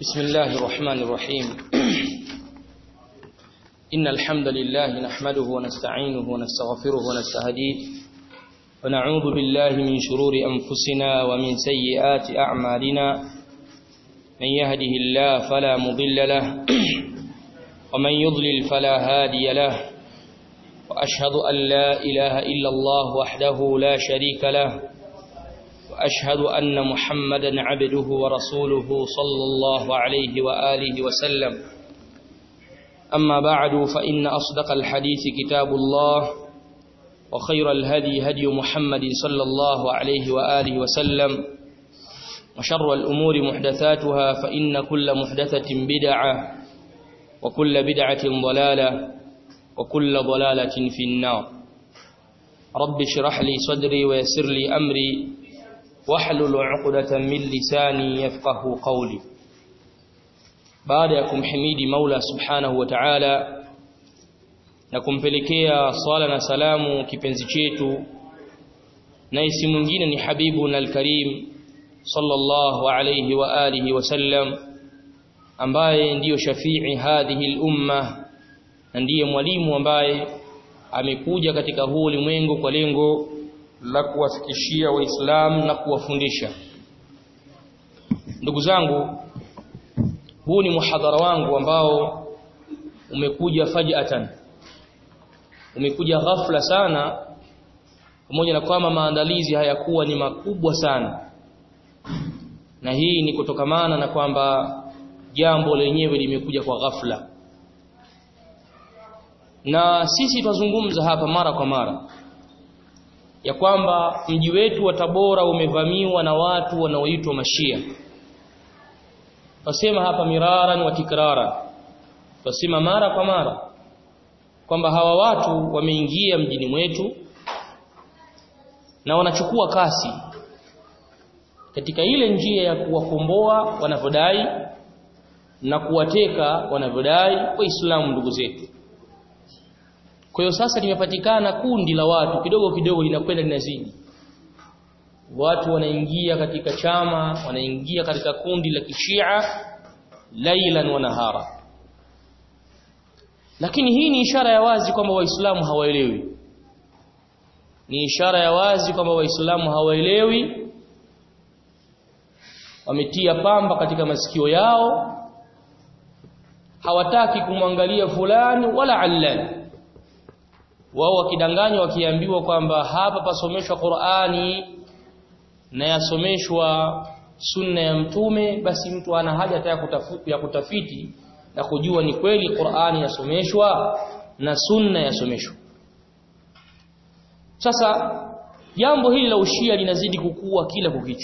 بسم الله الرحمن الرحيم إن الحمد لله نحمده ونستعينه ونستغفره ونستهديه ونعوذ بالله من شرور أنفسنا ومن سيئات أعمالنا من يهده الله فلا مضل له ومن يضلل فلا هادي له وأشهد أن لا إله إلا الله وحده لا شريك له وأشهد أن محمدا عبده ورسوله صلى الله عليه وآله وسلم أما بعد فإن أصدق الحديث كتاب الله وخير الهدي هدي محمد صلى الله عليه وآله وسلم وشر الأمور محدثاتها فإن كل محدثة بدعة وكل بدعة ضلالة وكل ضلالة في النار رب اشرح لي صدري ويسر لي أمري واحلل عقدة من لساني يفقه قولي baada ya kumhimidi Maula Subhanahu wa Ta'ala na kumpelekea swala na salamu kipenzi chetu na isi mwingine ni Habibuna al-Karim sallallahu alayhi wa alihi wasallam ambaye ndiyo shafii hadhihi al-umma na ndiye mwalimu ambaye amekuja katika huu ulimwengu kwa lengo la kuwafikishia waislamu na kuwafundisha ndugu zangu huu ni muhadhara wangu ambao umekuja fajatan umekuja ghafla sana pamoja na kwamba maandalizi hayakuwa ni makubwa sana na hii ni kutokamana na kwamba jambo lenyewe limekuja kwa ghafla na sisi tuzungumza hapa mara kwa mara ya kwamba mji wetu wa Tabora umevamiwa na watu wanaoitwa Mashia. Wasema hapa miraran wa tikrara. Wasema mara kwa mara kwamba hawa watu wameingia mjini mwetu na wanachukua kasi katika ile njia ya kuwakomboa wanavyodai na kuwateka wanavyodai waislamu ndugu zetu. Kwa hiyo sasa limepatikana kundi la watu kidogo kidogo linakwenda linazidi. Watu wanaingia katika chama, wanaingia katika kundi la kishia lailan wa nahara. Lakini hii ni ishara ya wazi kwamba Waislamu hawaelewi. Ni ishara ya wazi kwamba Waislamu hawaelewi. Wametia pamba katika masikio yao. Hawataki kumwangalia fulani wala allani wao wakidanganywa wakiambiwa kwamba hapa pasomeshwa Qur'ani na yasomeshwa sunna ya mtume basi mtu ana haja hata ya kutafiti na kujua ni kweli Qur'ani yasomeshwa na sunna yasomeshwa sasa jambo hili la ushia linazidi kukua kila kukicha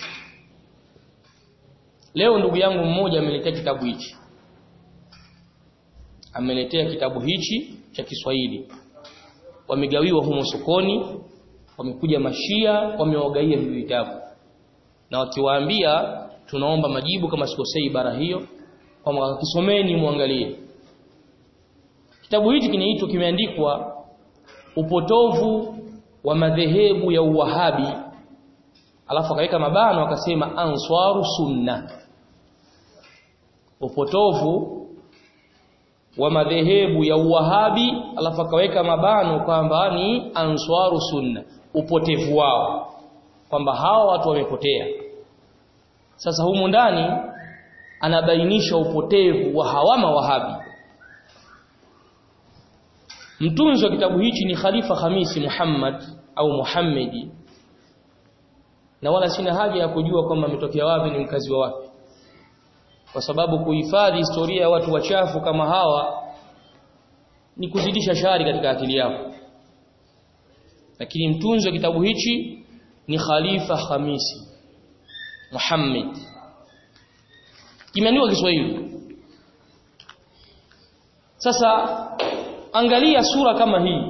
leo ndugu yangu mmoja ameletea kitabu hichi ameletea kitabu hichi cha Kiswahili wamegawiwa humo sokoni wamekuja mashia wamewagaia hivi vitabu na wakiwaambia tunaomba majibu kama sikosei bara hiyo kwamba kisomeni muangalie kitabu hiki kinaitwa kimeandikwa upotovu wa madhehebu ya uwahabi alafu akaweka mabano akasema answaru sunna upotovu wa madhehebu ya uwahabi alafu akaweka mabano kwamba ni answaru sunna upotevu wao kwamba hawa watu wamepotea sasa humu ndani anabainisha upotevu wa hawama wahabi mtunzi wa kitabu hichi ni Khalifa Hamisi Muhammad au Muhammadi na wala sina haja ya kujua kwamba ametokea wapi ni mkazi wa wapi kwa sababu kuhifadhi historia ya watu wachafu kama hawa ni kuzidisha shari katika akili yako lakini mtunzi wa kitabu hichi ni Khalifa Hamisi Muhammad kimeandikwa Kiswahili sasa angalia sura kama hii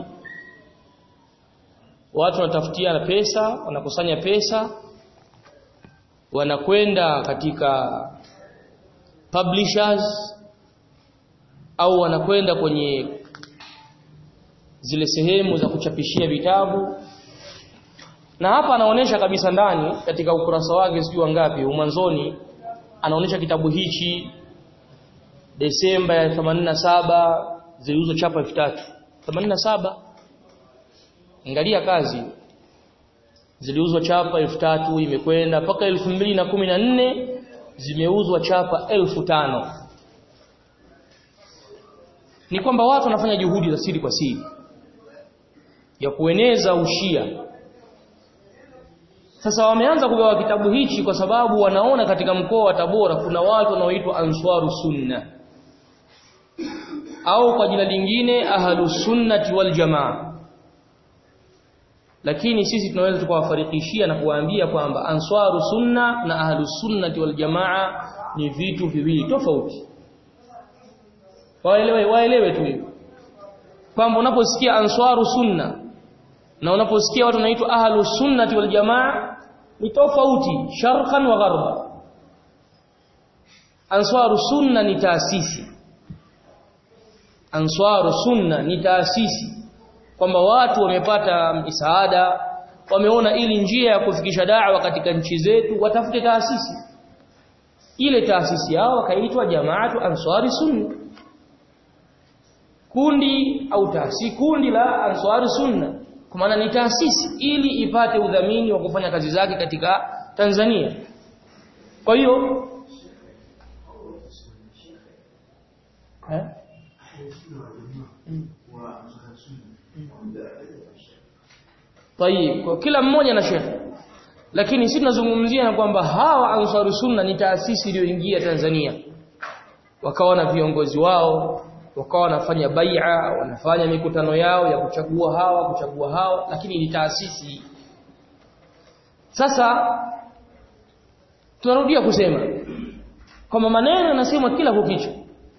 watu wanatafutiana pesa wanakusanya pesa wanakwenda katika publishers au wanakwenda kwenye zile sehemu za kuchapishia vitabu na hapa anaonesha kabisa ndani katika ukurasa wake sijui wangapi mwanzoni anaonesha kitabu hichi Desemba ya 87 ziliuzwa chapa 3000 87 angalia kazi ziliuzwa chapa 3000 imekwenda mpaka 2014 zimeuzwa chapa 1500 ni kwamba watu wanafanya juhudi za siri kwa siri ya kueneza ushia sasa wameanza kugawa kitabu hichi kwa sababu wanaona katika mkoa wa Tabora kuna watu wanaoitwa Answaru Sunna au kwa jina lingine Ahlus Sunnati wal Jamaa lakini sisi tunaweza tukawafarikishia na kuwaambia kwamba Answaru Sunna na Ahlus Sunnati wal Jamaa ni vitu viwili tofauti waelewe waelewe tu hivyo kwamba unaposikia Answaru Sunna na unaposikia watu wanaitwa Ahlus Sunnati wal Jamaa ni tofauti sharqan wa gharba Answaru Sunna ni taasisi Answaru Sunna ni taasisi kwamba watu wamepata misaada wameona ili njia ya kufikisha da'wa katika nchi zetu watafute taasisi ile taasisi yao wakaitwa Jamaatu Ansari Sunna kundi au taasisi kundi la Ansari Sunna kwa maana ni taasisi ili ipate udhamini wa kufanya kazi zake katika Tanzania kwa hiyo eh? Tayib, kwa kila mmoja na shekhe. Lakini sisi tunazungumzia na kwamba hawa Ansari Sunna ni taasisi iliyoingia Tanzania. Wakawa na viongozi wao, wakawa wanafanya bai'a, wanafanya mikutano yao ya kuchagua hawa, kuchagua hawa, lakini ni taasisi. Sasa tunarudia kusema kwamba maneno yanasemwa kila kukicha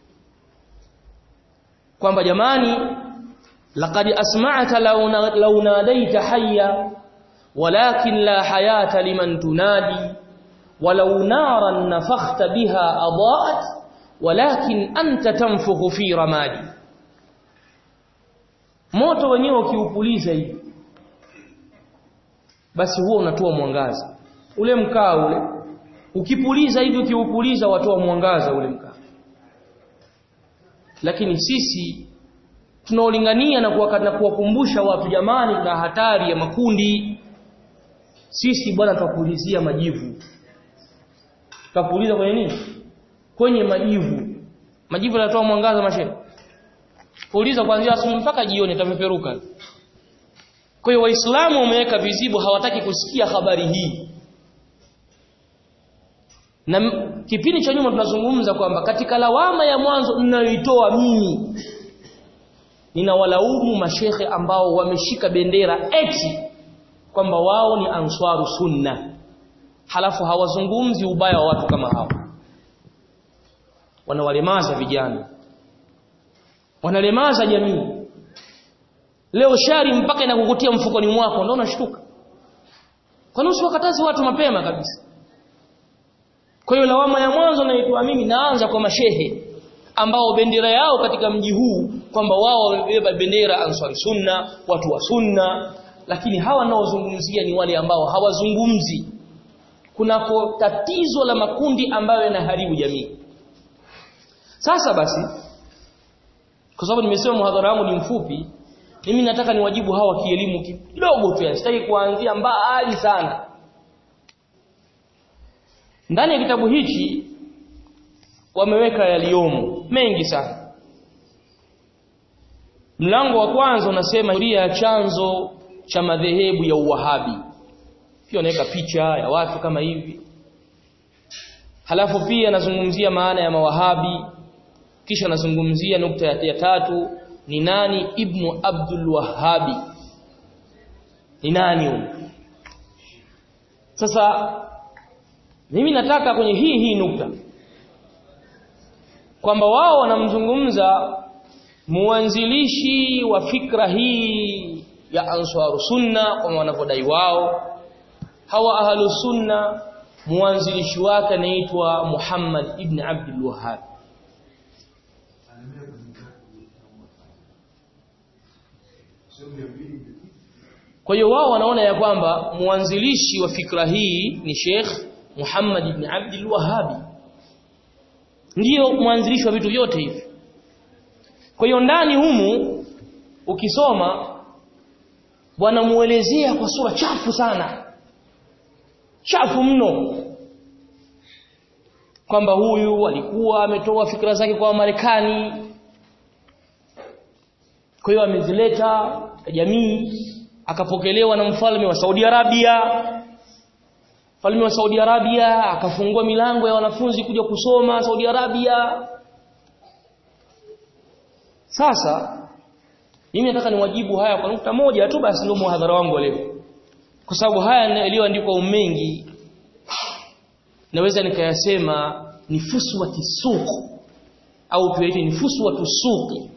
kwamba jamani laqad asma'ta law nadaita hayya walakin la hayata liman tunadi walau naran nafakhta biha adaat walakin anta tanfukhu fi ramadi moto wenyewe ukiupuliza hivi basi huo unatoa mwangaza ule mkaa ule ukipuliza hivi ukiupuliza watoa mwangaza ule mkaa lakini sisi tunaolingania na kuwakumbusha watu jamani na hatari ya makundi sisi bwana tutapulizia majivu tutapuliza kwenye nini kwenye majivu majivu yanatoa mwangaza mashehe puliza kuanzia asubuhi mpaka jioni itapeperuka kwa hiyo waislamu wameweka vizibo hawataki kusikia habari hii na kipindi cha nyuma tunazungumza kwamba katika lawama ya mwanzo ninayoitoa mimi ninawalaumu mashehe ambao wameshika bendera eti kwamba wao ni answaru sunna halafu hawazungumzi ubaya wa watu kama hao wanawalemaza vijana wanalemaza jamii leo shari mpaka inakukutia mfukoni mwako ndio unashtuka kwa nini usiwakatazi watu mapema kabisa kwa hiyo lawama ya mwanzo naitoa mimi naanza kwa mashehe ambao bendera yao katika mji huu kwamba wao wamebeba bendera ansari sunna watu wa sunna lakini hawa naozungumzia ni wale ambao hawazungumzi kunako tatizo la makundi ambayo yanaharibu jamii sasa basi kwa sababu nimesema muhadhara wangu ni mfupi mimi nataka niwajibu hawa kielimu kidogo tu sitaki kuanzia mbali sana ndani ya kitabu hichi wameweka yaliomo mengi sana mlango wa kwanza unasema historia ya chanzo cha madhehebu ya uwahabi pia wanaweka picha ya watu kama hivi halafu pia anazungumzia maana ya mawahabi kisha anazungumzia nukta ya, ya tatu ni nani ibnu abdul wahabi ni nani huyo sasa mimi nataka kwenye hii hii nukta kwamba wao wanamzungumza muanzilishi wa fikra hii ya ansaru sunna kama wanavyodai wao hawa ahlu sunna muanzilishi wake anaitwa Muhammad ibn Abdul Wahhab kwa hiyo wao wanaona ya kwamba muanzilishi wa fikra hii ni Sheikh Muhammad ibn Abdul Wahhab ndiyo mwanzilishi wa vitu vyote hivi kwa hiyo ndani humu ukisoma wanamuelezea kwa sura chafu sana chafu mno kwamba huyu alikuwa ametoa fikra zake kwa Marekani kwa hiyo amezileta jamii akapokelewa na mfalme wa Saudi Arabia mfalme wa Saudi Arabia akafungua milango ya wanafunzi kuja kusoma Saudi Arabia sasa mimi nataka niwajibu haya kwa nukta moja tu basi ndio muhadhara wangu leo kwa sababu haya yaliyoandikwa umengi naweza nikayasema ni fuswati suq au tuyaite ni fuswatu suqi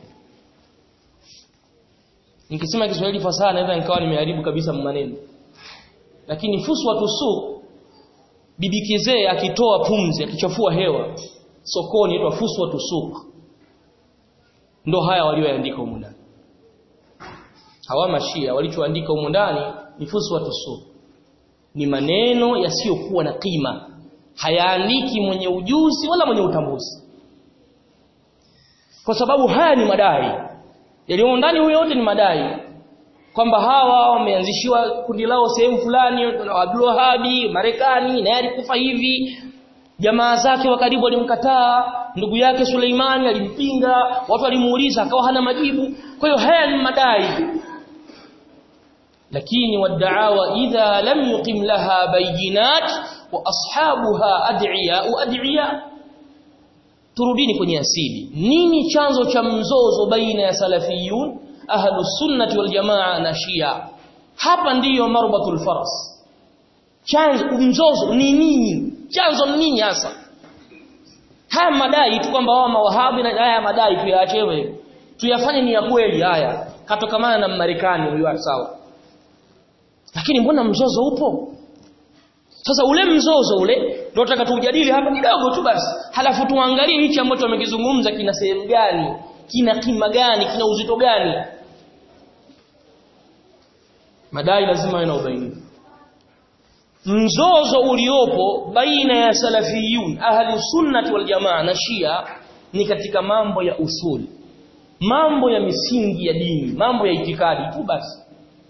nikisema Kiswahili fasaha naweza nikawa nimeharibu kabisa maneno lakini fuswatu suq bibi kizee akitoa pumzi akichafua hewa sokoni inaitwa fuswatu suq ndo haya walioandika humu ndani hawa mashia walichoandika humu ndani ni fuswatu suq ni maneno yasiyokuwa na kima hayaandiki mwenye ujuzi wala mwenye utambuzi kwa sababu haya ni madai yaliyo ndani huyo yote ni madai kwamba hawa wameanzishiwa kundi lao sehemu fulani Abdul Wahabi Marekani naye alikufa hivi jamaa zake wa karibu walimkataa ndugu yake Suleimani alimpinga watu walimuuliza akawa hana majibu kwa hiyo haya ni madai lakini wadaawa idha lam yuqim laha bayinat wa ashabuha ad'iya ad'iya turudini kwenye asili nini chanzo cha mzozo baina ya salafiyun ahlus sunnati wal jamaa na shia hapa ndiyo marbatul faras chanzo mzozo ni nini chanzo ni nini hasa haya madai tu kwamba wao mawahabi na haya madai tuyaachewe tuyafanye ni ya kweli haya katokamana na Marekani huyo sawa lakini mbona mzozo upo sasa ule mzozo ule ndio nataka tujadili hapa kidogo tu basi halafu tuangalie hichi ambacho wamekizungumza kina sehemu gani kina kima gani kina uzito gani madai lazima yana ubainifu mzozo uliopo baina ya salafiyun ahli sunnati wal jamaa na shia ni katika mambo ya usuli mambo ya misingi ya dini mambo ya itikadi tu basi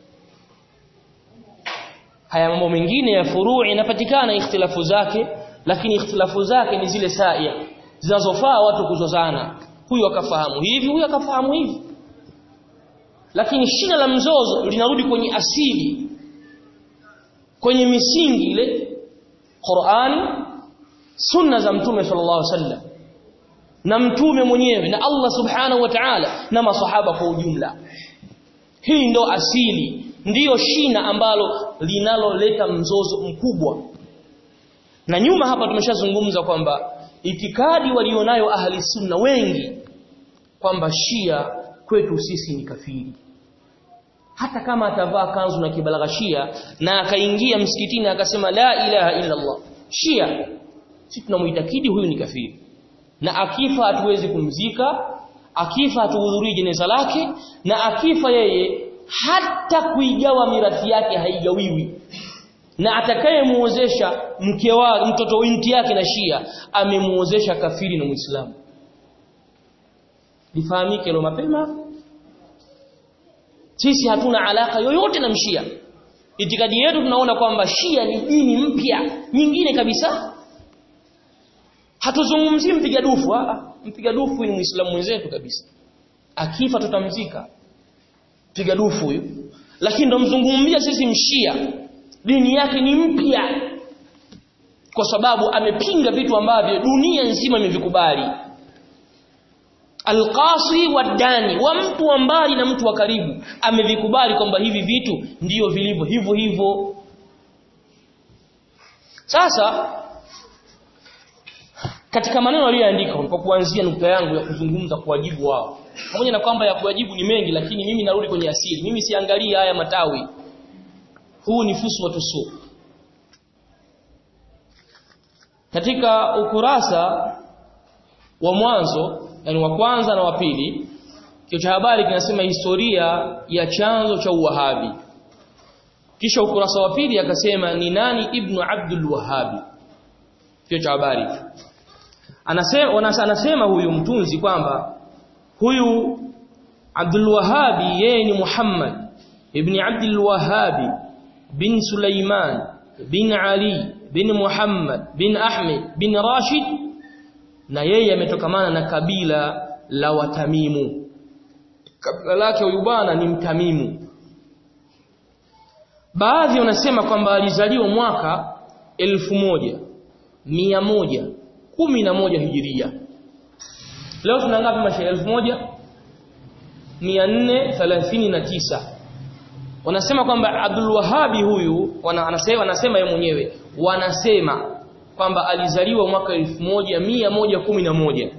haya mambo mengine ya furuu inapatikana ikhtilafu zake lakini ikhtilafu zake ni zile saia zinazofaa watu kuzozana huyu akafahamu hivi huyu akafahamu hivi lakini shina la mzozo linarudi kwenye asili kwenye misingi ile Qur'ani sunna za mtume sallallahu alaihi wasallam na mtume mwenyewe na Allah subhanahu wa ta'ala na masahaba kwa ujumla hii ndo asili ndiyo shina ambalo linaloleta mzozo mkubwa na nyuma hapa tumeshazungumza kwamba itikadi walionayo ahli sunna wengi kwamba shia kwetu sisi ni kafiri hata kama atavaa kanzu na kibalagha shia na akaingia msikitini akasema la ilaha illa Allah shia sisi tunamuitakidi huyu ni kafiri na akifa hatuwezi kumzika akifa hatuhudhurii jeneza lake na akifa yeye hata kuigawa mirathi yake haigawiwi na atakayemuozesha mke wa mtoto binti yake na Shia amemuozesha kafiri na Muislamu lifahamike leo mapema sisi hatuna alaka yoyote na mshia itikadi yetu tunaona kwamba Shia ni dini mpya nyingine kabisa hatuzungumzii mpiga dufu mpiga dufu ni Muislamu mwenzetu kabisa akifa tutamzika piga dufu huyu lakini ndo mzungumzia sisi mshia dini yake ni mpya kwa sababu amepinga vitu ambavyo dunia nzima imevikubali alqasi wadani wa mtu wa mbali na mtu wa karibu amevikubali kwamba hivi vitu ndiyo vilivyo hivyo hivyo sasa katika maneno aliyoandika kwa kuanzia nukta yangu ya kuzungumza kuwajibu wao pamoja na kwamba ya kuwajibu ni mengi lakini mimi narudi kwenye asili mimi siangalie haya matawi huu ni fusu watusu katika ukurasa wa mwanzo yani wa kwanza na wa pili kio cha habari kinasema historia ya chanzo cha uwahabi kisha ukurasa wa pili akasema ni nani ibnu abdul wahabi kio cha habari anasema anasema huyu mtunzi kwamba huyu Abdul Wahhabi yeye ni Muhammad ibn Abdul Wahhabi bin Sulaiman bin Ali bin Muhammad bin Ahmed bin Rashid na yeye ametokamana na kabila la Watamimu kabila lake huyu bwana ni Mtamimu baadhi wanasema kwamba alizaliwa mwaka elfu moja mia moja kumi na moja hijiria leo tuna ngapi mashairi elfu moja mia nne thelathini na tisa wanasema kwamba Abdul Wahabi huyu wana, anasema wanasema yeye mwenyewe wanasema kwamba alizaliwa mwaka elfu moja mia moja kumi na moja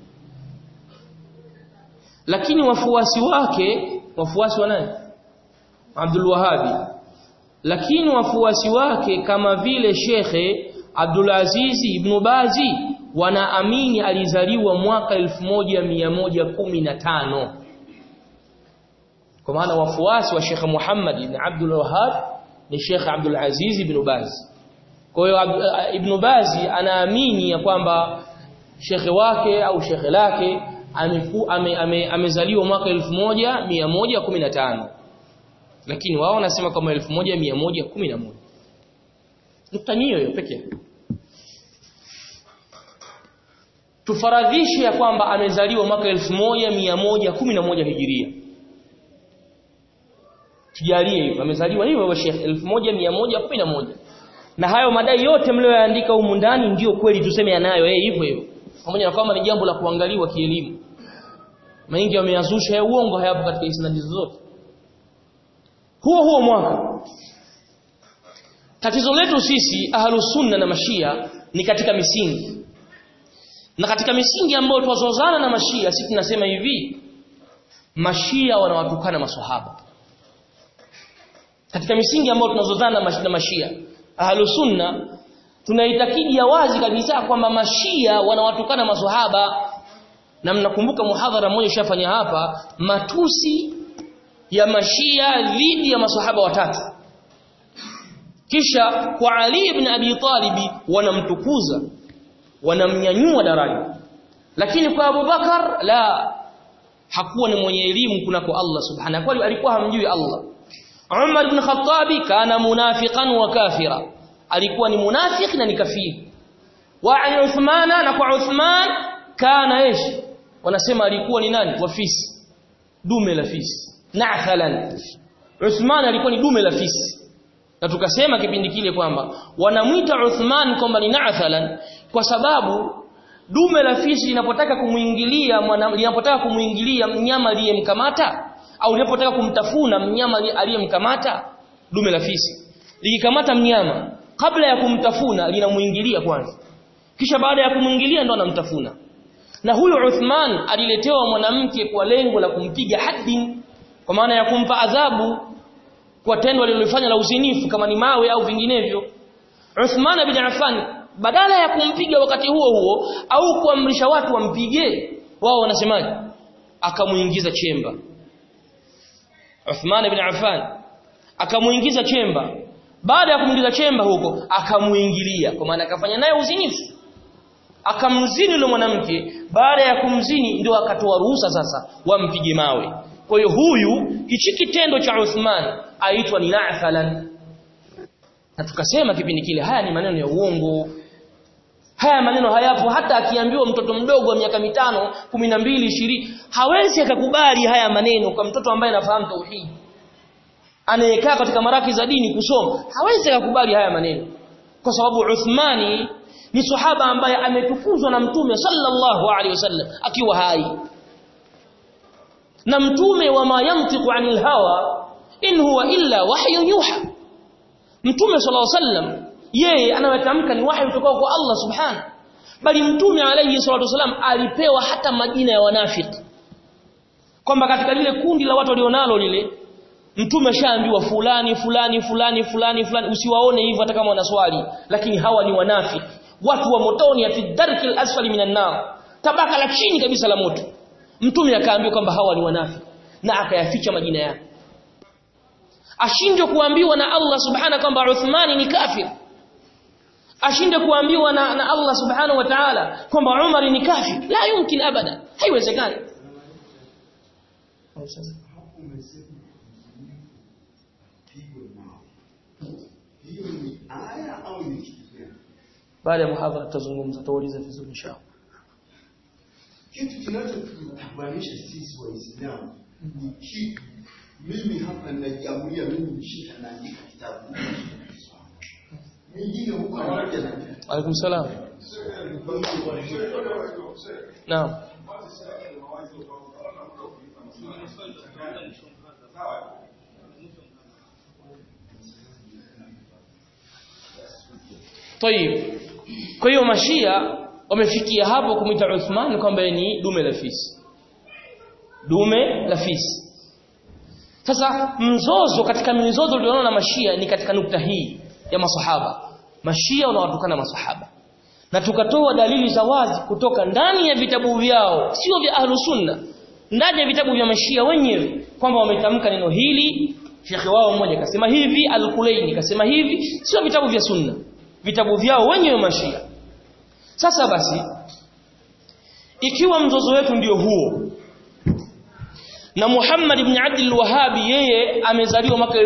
lakini wafuasi wake wafuasi wa nani Abdul Wahabi lakini wafuasi wake kama vile Shekhe Abdul Aziz ibn Bazi wanaamini alizaliwa mwaka 1115 kwa maana wafuasi wa Sheikh Muhammad ibn Abdul Wahhab ni Sheikh Abdul Aziz ibn Baz kwa hiyo Ibn Bazi anaamini ya kwamba shekhe wake au shekhe lake amezaliwa ame, ame, ame mwaka 1115 lakini wao wanasema kama 1111 nukta hiyo hiyo pekee tufaradhishe ya kwamba amezaliwa mwaka 1111 hijiria tujalie hivyo amezaliwa hivyo Sheikh 1111 na hayo madai yote mlioyaandika humu ndani ndio kweli tuseme yanayo yeye hivyo hivyo pamoja na kwamba ni jambo la kuangaliwa kielimu mengi wameyazusha ya uongo hayapo katika isnadi zote huo huo mwaka tatizo letu sisi ahlus sunna na mashia ni katika misingi na katika misingi ambayo twazozana na mashia sisi tunasema hivi mashia wanawatukana maswahaba katika misingi ambayo tunazozana na mashia ahlus sunna tunaitakidi ya wazi kabisa kwamba mashia wanawatukana maswahaba na mnakumbuka muhadhara mmoja ushafanya hapa matusi ya mashia dhidi ya maswahaba watatu kisha kwa Ali ibn Abi Talib wanamtukuza wanamnyanyua daraja lakini kwa Abu Bakar la hakuwa ni mwenye elimu kunako Allah subhanahu wa alikuwa hamjui Allah Umar ibn Khattabi kana munafiqan wa kafira alikuwa ni munafiki na ni kafiri wa Uthmana na kwa Uthman kana ish wanasema alikuwa ni nani wafisi dume la fisi na'thalan Uthman alikuwa ni dume la fisi na tukasema kipindi kile kwamba wanamwita Uthman kwamba ni na'thalan kwa sababu dume la fisi linapotaka kumuingilia linapotaka kumuingilia mnyama aliyemkamata au linapotaka kumtafuna mnyama aliyemkamata dume la fisi likikamata mnyama kabla ya kumtafuna linamuingilia kwanza kisha baada ya kumuingilia ndo anamtafuna na huyu Uthman aliletewa mwanamke kwa lengo la kumpiga haddin kwa maana ya kumpa adhabu kwa tendo alilofanya la uzinifu kama ni mawe au vinginevyo Uthman bin Affan badala ya kumpiga wakati huo huo au kuamrisha watu wampige wao wanasemaje akamuingiza chemba Uthman bin Affan akamuingiza chemba baada ya kumuingiza chemba huko akamuingilia kwa maana akafanya naye uzinifu akamzini yule mwanamke baada ya kumzini ndio akatoa ruhusa sasa wampige mawe kwa hiyo huyu hichi kitendo cha Uthman aitwa ni na'thalan na tukasema kipindi kile haya ni maneno ya uongo haya maneno hayapo hata akiambiwa mtoto mdogo wa miaka mitano kumi na mbili ishirini hawezi akakubali haya maneno kwa mtoto ambaye anafahamu tauhidi anayekaa katika maraki za dini kusoma hawezi akakubali haya maneno kwa sababu Uthmani ni sahaba ambaye ametukuzwa na mtume sallallahu alaihi wasallam akiwa hai na mtume wa ma yantiqu anil hawa in huwa illa wahyu yuha mtume sallallahu alaihi wasallam yeye anayotamka ni wahyi kutoka kwa Allah subhanahu bali mtume alayhi salatu wasallam alipewa hata majina ya wanafiki kwamba katika lile kundi la watu walionalo lile mtume shaambiwa fulani fulani fulani fulani fulani usiwaone hivyo hata kama wanaswali lakini hawa ni wanafiki watu wa motoni ya fi darkil asfali minan nar tabaka la chini kabisa la moto mtume akaambiwa kwamba hawa ni wanafiki na akayaficha majina yao ashindwe kuambiwa na Allah subhana kwamba Uthmani ni kafir ashinde kuambiwa na, na Allah subhanahu wa ta'ala kwamba Umar ni kafir la yumkin abada haiwezekani baada ya muhadhara tutazungumza tutauliza vizuri inshallah kitu kinachotutabanisha sisi waislamu ni kitu mimi hapa najiamulia mimi nishika naandika kitabu mingine huko anakuja na Alaikum salam. Naam. Tayib. Kwa hiyo mashia wamefikia hapo kumwita Uthman kwamba ni dume la fisi. Dume la fisi. Sasa mzozo katika mizozo ulioona na mashia ni katika nukta hii ya masahaba. Mashia wanawatukana masahaba. Na tukatoa dalili za wazi kutoka ndani ya vitabu vyao, sio vya ahlu sunna. Ndani ya vitabu vya mashia wenyewe kwamba wametamka neno hili, shekhe wao mmoja kasema hivi, Al-Kulaini kasema hivi, sio vitabu vya sunna. Vitabu vyao wenyewe mashia. Sasa basi ikiwa mzozo wetu ndio huo na Muhammad ibn Abdul Wahhabi yeye amezaliwa mwaka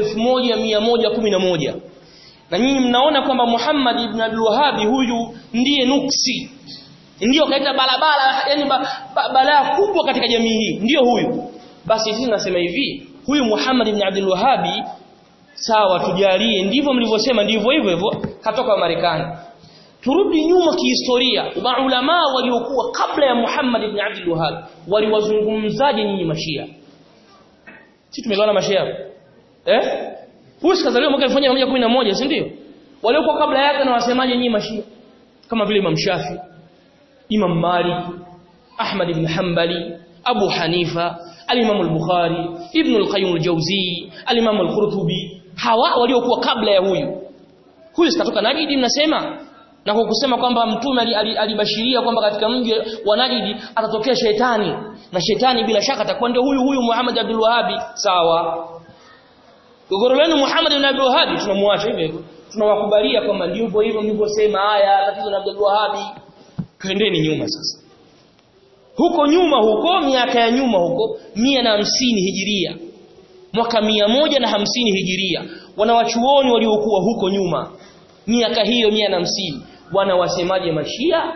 1111 na nyinyi mnaona kwamba Muhammad ibn Abdul Wahhabi huyu ndiye nuksi ndiyo kaita barabara yani ba, ba, balaa kubwa katika jamii hii ndiyo huyu basi sisi nasema hivi huyu Muhammad ibn Abdul Wahhabi sawa tujalie ndivyo mlivyosema ndivyo hivyo hivyo katoka Marekani turudi nyuma kihistoria maulama waliokuwa kabla ya Muhammad ibn Abdul Wahhab waliwazungumzaje nyinyi mashia sisi tumeelewana mashia eh huyu sikazaliwa mwaka 1111 si ndio waliokuwa kabla yake na wasemaje nyinyi mashia kama vile Imam Shafi Imam Malik Ahmad ibn Hanbali Abu Hanifa al-Imam al-Bukhari Ibn al-Qayyim al-Jawzi al-Imam al-Qurtubi hawa waliokuwa kabla ya huyu huyu sikatoka Najidi mnasema na kwa kusema kwamba mtume alibashiria kwamba katika mji wa Najidi atatokea shetani na shetani bila shaka atakuwa ndio huyu huyu Muhammad Abdul Wahhabi sawa gogoro lenu Muhammad ibn Abdul Wahhabi tunamwacha hivyo hivyo tunawakubalia kwamba ndivyo hivyo mlivyosema haya tatizo la Abdul Wahhabi kaendeni nyuma sasa huko nyuma huko miaka ya nyuma huko mia na hamsini hijiria mwaka mia moja na hamsini hijiria wanawachuoni waliokuwa huko nyuma miaka hiyo mia na hamsini wanawasemaje mashia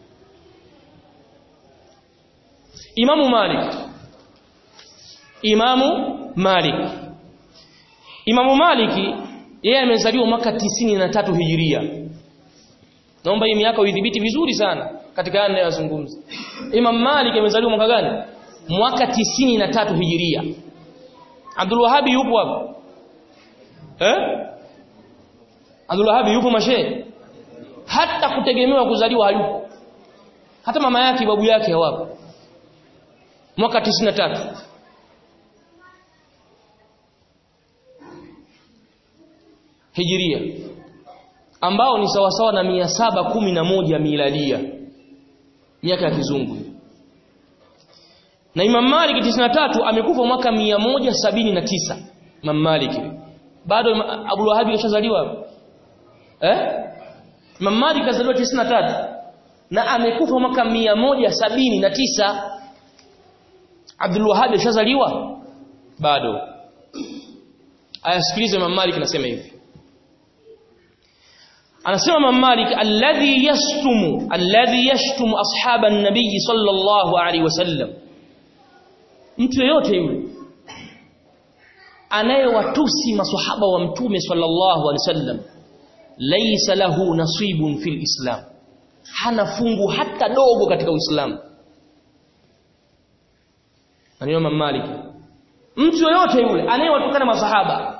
Imamu Malik Imamu Malik Imamu Maliki yeye amezaliwa mwaka tatu hijiria Naomba hii miaka uidhibiti vizuri sana katika yale ninayozungumza. Imam Malik amezaliwa mwaka gani? Mwaka tatu hijiria. Abdul Wahhab yupo hapo? Eh? Abdul Wahhab yupo mashe? Hata kutegemewa kuzaliwa hayupo. Hata mama yake babu yake hawapo. Mwaka tatu Hijiria ambao ni sawasawa na mia saba kumi na moja miladia miaka ya kizungu na Imam Malik 93 amekufa mwaka mia moja sabini na tisa Imam Malik bado Abu Wahhab kashazaliwa eh Imam Malik kazaliwa 93 na amekufa mwaka mia moja sabini na tisa Abdul Wahhab kashazaliwa bado ayasikilize Imam Malik anasema hivi anasema Imam Malik alladhi yastumu alladhi yashtumu ashaba an-nabiy sallallahu alaihi wasallam mtu yeyote yule anayewatusi maswahaba wa mtume sallallahu alaihi wasallam laysa lahu nasibun fil islam hana fungu hata dogo katika uislamu maneno Imam Malik mtu yeyote yule anayewatukana maswahaba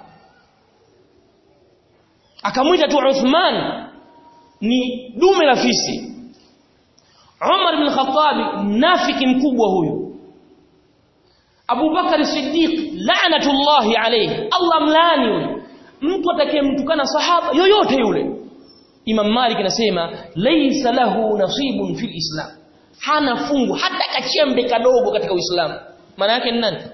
akamwita tu Uthman ni dume la fisi Umar ibn Khattab mnafiki mkubwa huyu Abu Bakar Siddiq la'natullahi alayhi Allah mlaani huyu mtu atakayemtukana sahaba yoyote yule Imam Malik anasema laysa lahu nasibun fil Islam hana fungu hata kachembe kadogo katika Uislamu maana yake ni nani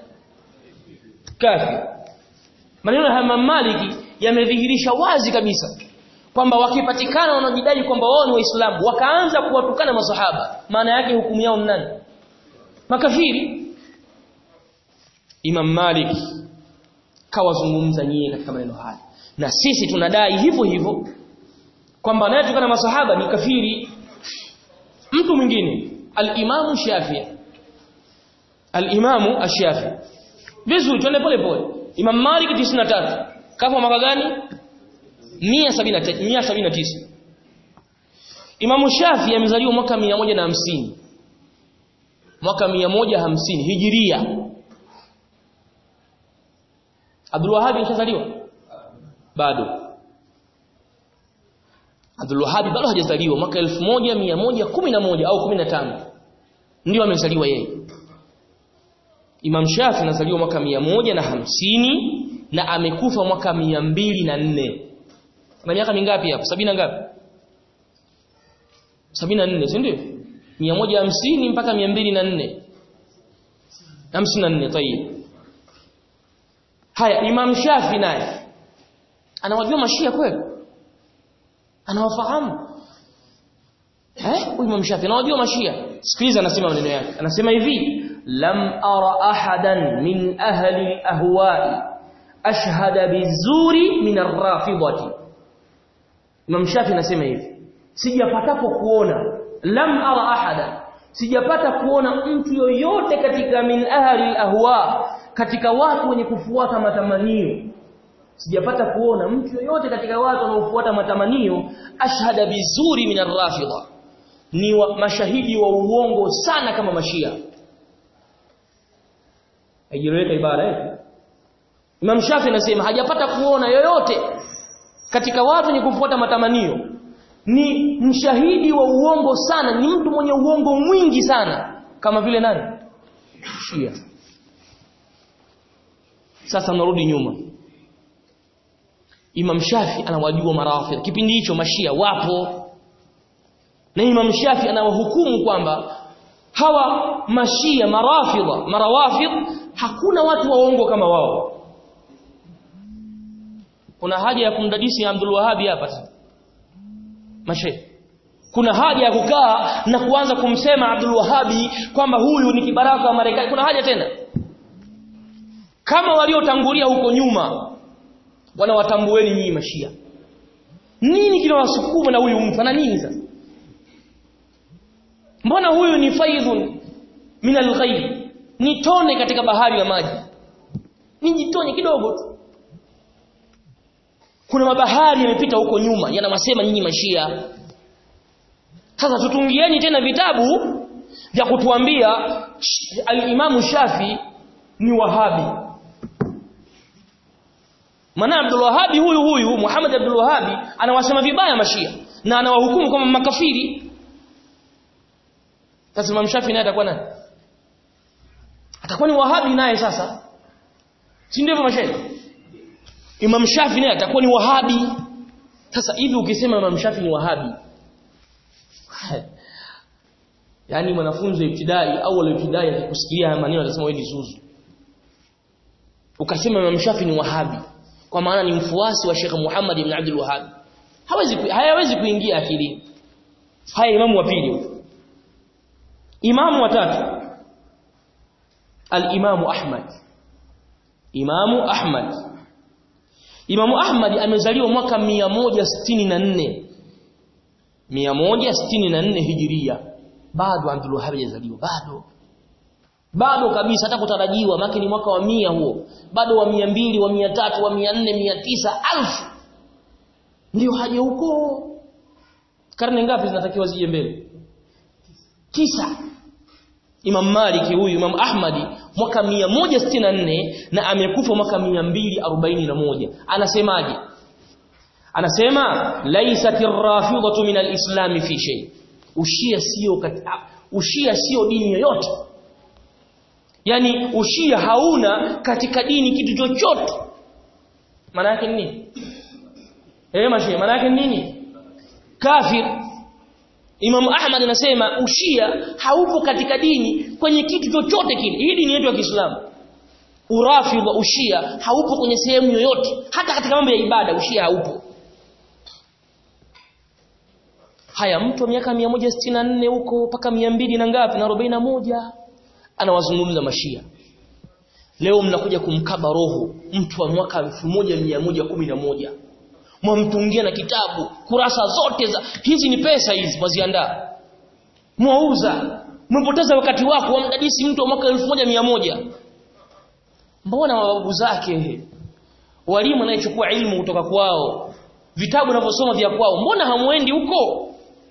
kafir maneno ya Imam Malik yamedhihirisha wazi kabisa kwamba wakipatikana wanaojidai kwamba wao ni waislamu wakaanza kuwatukana masahaba maana yake hukumu yao ni nani makafiri Imam Malik kawazungumza nyie katika maneno haya na sisi tunadai hivyo hivyo kwamba anayetukana masahaba ni kafiri mtu mwingine al-Imam Shafi'i al-Imam Ash-Shafi'i vizuri twende pole pole Imam Malik 93 kafa mwaka gani 179 Imam Shafi amezaliwa mwaka 150 mwaka 150 Hijiria Abdul Wahhab alishazaliwa bado Abdul Wahhab bado hajazaliwa mwaka 1111 au 15 ndio amezaliwa yeye Imam Shafi anazaliwa mwaka 150 na amekufa mwaka 204 na miaka mingapi hapo? Sabini ngapi? Sabini na nne, si ndio? Mia moja hamsini mpaka mia mbili na nne. Hamsini na nne, tayib. Haya, Imam Shafi naye anawajua mashia kweli? Anawafahamu? Eh? Huyu Imam Shafi anawajua mashia. Sikiliza anasema maneno yake. Anasema hivi, lam ara ahadan min ahli al-ahwa'i ashhada bizuri min ar-rafidati Imam Shafi anasema hivi sijapatapo kuona lam ara ahada sijapata kuona mtu yoyote katika min ahli ahwa katika watu wenye kufuata matamanio sijapata kuona mtu yoyote katika watu wanaofuata matamanio ashhada bizuri min ar-rafida ni wa, mashahidi wa uongo sana kama mashia haijeleweka ibara eh Imam Shafi anasema hajapata kuona yoyote katika watu wenye kufuata matamanio ni mshahidi wa uongo sana ni mtu mwenye uongo mwingi sana kama vile nani Shia sasa narudi nyuma Imam Shafi anawajua marafidh kipindi hicho mashia wapo na Imam Shafi anawahukumu kwamba hawa mashia marafidha marawafidh hakuna watu waongo kama wao kuna haja ya kumdadisi Abdul Wahhabi hapa mashe kuna haja ya kukaa na kuanza kumsema Abdul Wahhabi kwamba huyu ni kibaraka wa Marekani kuna haja tena kama waliotangulia huko nyuma wanawatambueni nyinyi mashia nini kinawasukuma na huyu mtu ana nini sasa mbona huyu ni faidhun min al ni tone katika bahari ya maji ni jitone kidogo tu kuna mabahari yamepita huko nyuma yanawasema nyinyi mashia sasa tutungieni tena vitabu vya kutuambia al-Imamu Shafi ni Wahabi maana Abdul Wahabi huyu huyu Muhammad Abdul Wahabi anawasema vibaya mashia na anawahukumu kama makafiri sasa Imam Shafi naye atakuwa nani atakuwa ni Wahabi naye sasa si ndivyo mashaikh Imam Shafi naye atakuwa ni Wahabi. Sasa hivi ukisema Imam Shafi ni Wahabi. Yaani mwanafunzi wa ibtidai au wa ibtidai akikusikia haya maneno atasema wewe ni zuzu. Ukasema Imam Shafi ni Wahabi kwa maana ni mfuasi wa Sheikh Muhammad ibn Abdul Wahhab. Hawezi hayawezi kuingia akilini. Haya imamu wa pili. Imamu wa tatu. Al-Imamu Ahmad. Imamu Ahmad Imamu Ahmad amezaliwa mwaka 164 164 Hijiria bado Abdul Wahhab hajazaliwa bado bado kabisa hata kutarajiwa maki ni mwaka wa mia huo bado wa mia mbili wa mia tatu wa mia nne mia tisa alfu ndio haja huko karne ngapi zinatakiwa zije mbele tisa Imam Maliki huyu Imam Ahmadi mwaka 164 na amekufa mwaka 241 anasemaje anasema laisatir rafidatu min alislam fi shay ushia sio ushia sio dini yoyote yani ushia hauna katika dini kitu chochote maana yake nini eh mashi maana yake nini kafir Imam Ahmad anasema ushia haupo katika dini kwenye kitu chochote kile. Hii dini yetu ya Kiislamu. Urafidha ushia haupo kwenye sehemu yoyote, hata katika mambo ya ibada ushia haupo. haya mtu wa miaka 164 huko mpaka 200 na ngapi na 41 anawazungumza mashia leo mnakuja kumkaba roho mtu wa mwaka 1111 mwamtungia na kitabu kurasa zote za hizi ni pesa hizi mwaziandaa mwauza mmepoteza wakati wako wamdadisi mtu wa mwaka 1100 mbona mababu zake walimu anayechukua ilmu kutoka kwao vitabu vinavyosoma vya kwao mbona hamwendi huko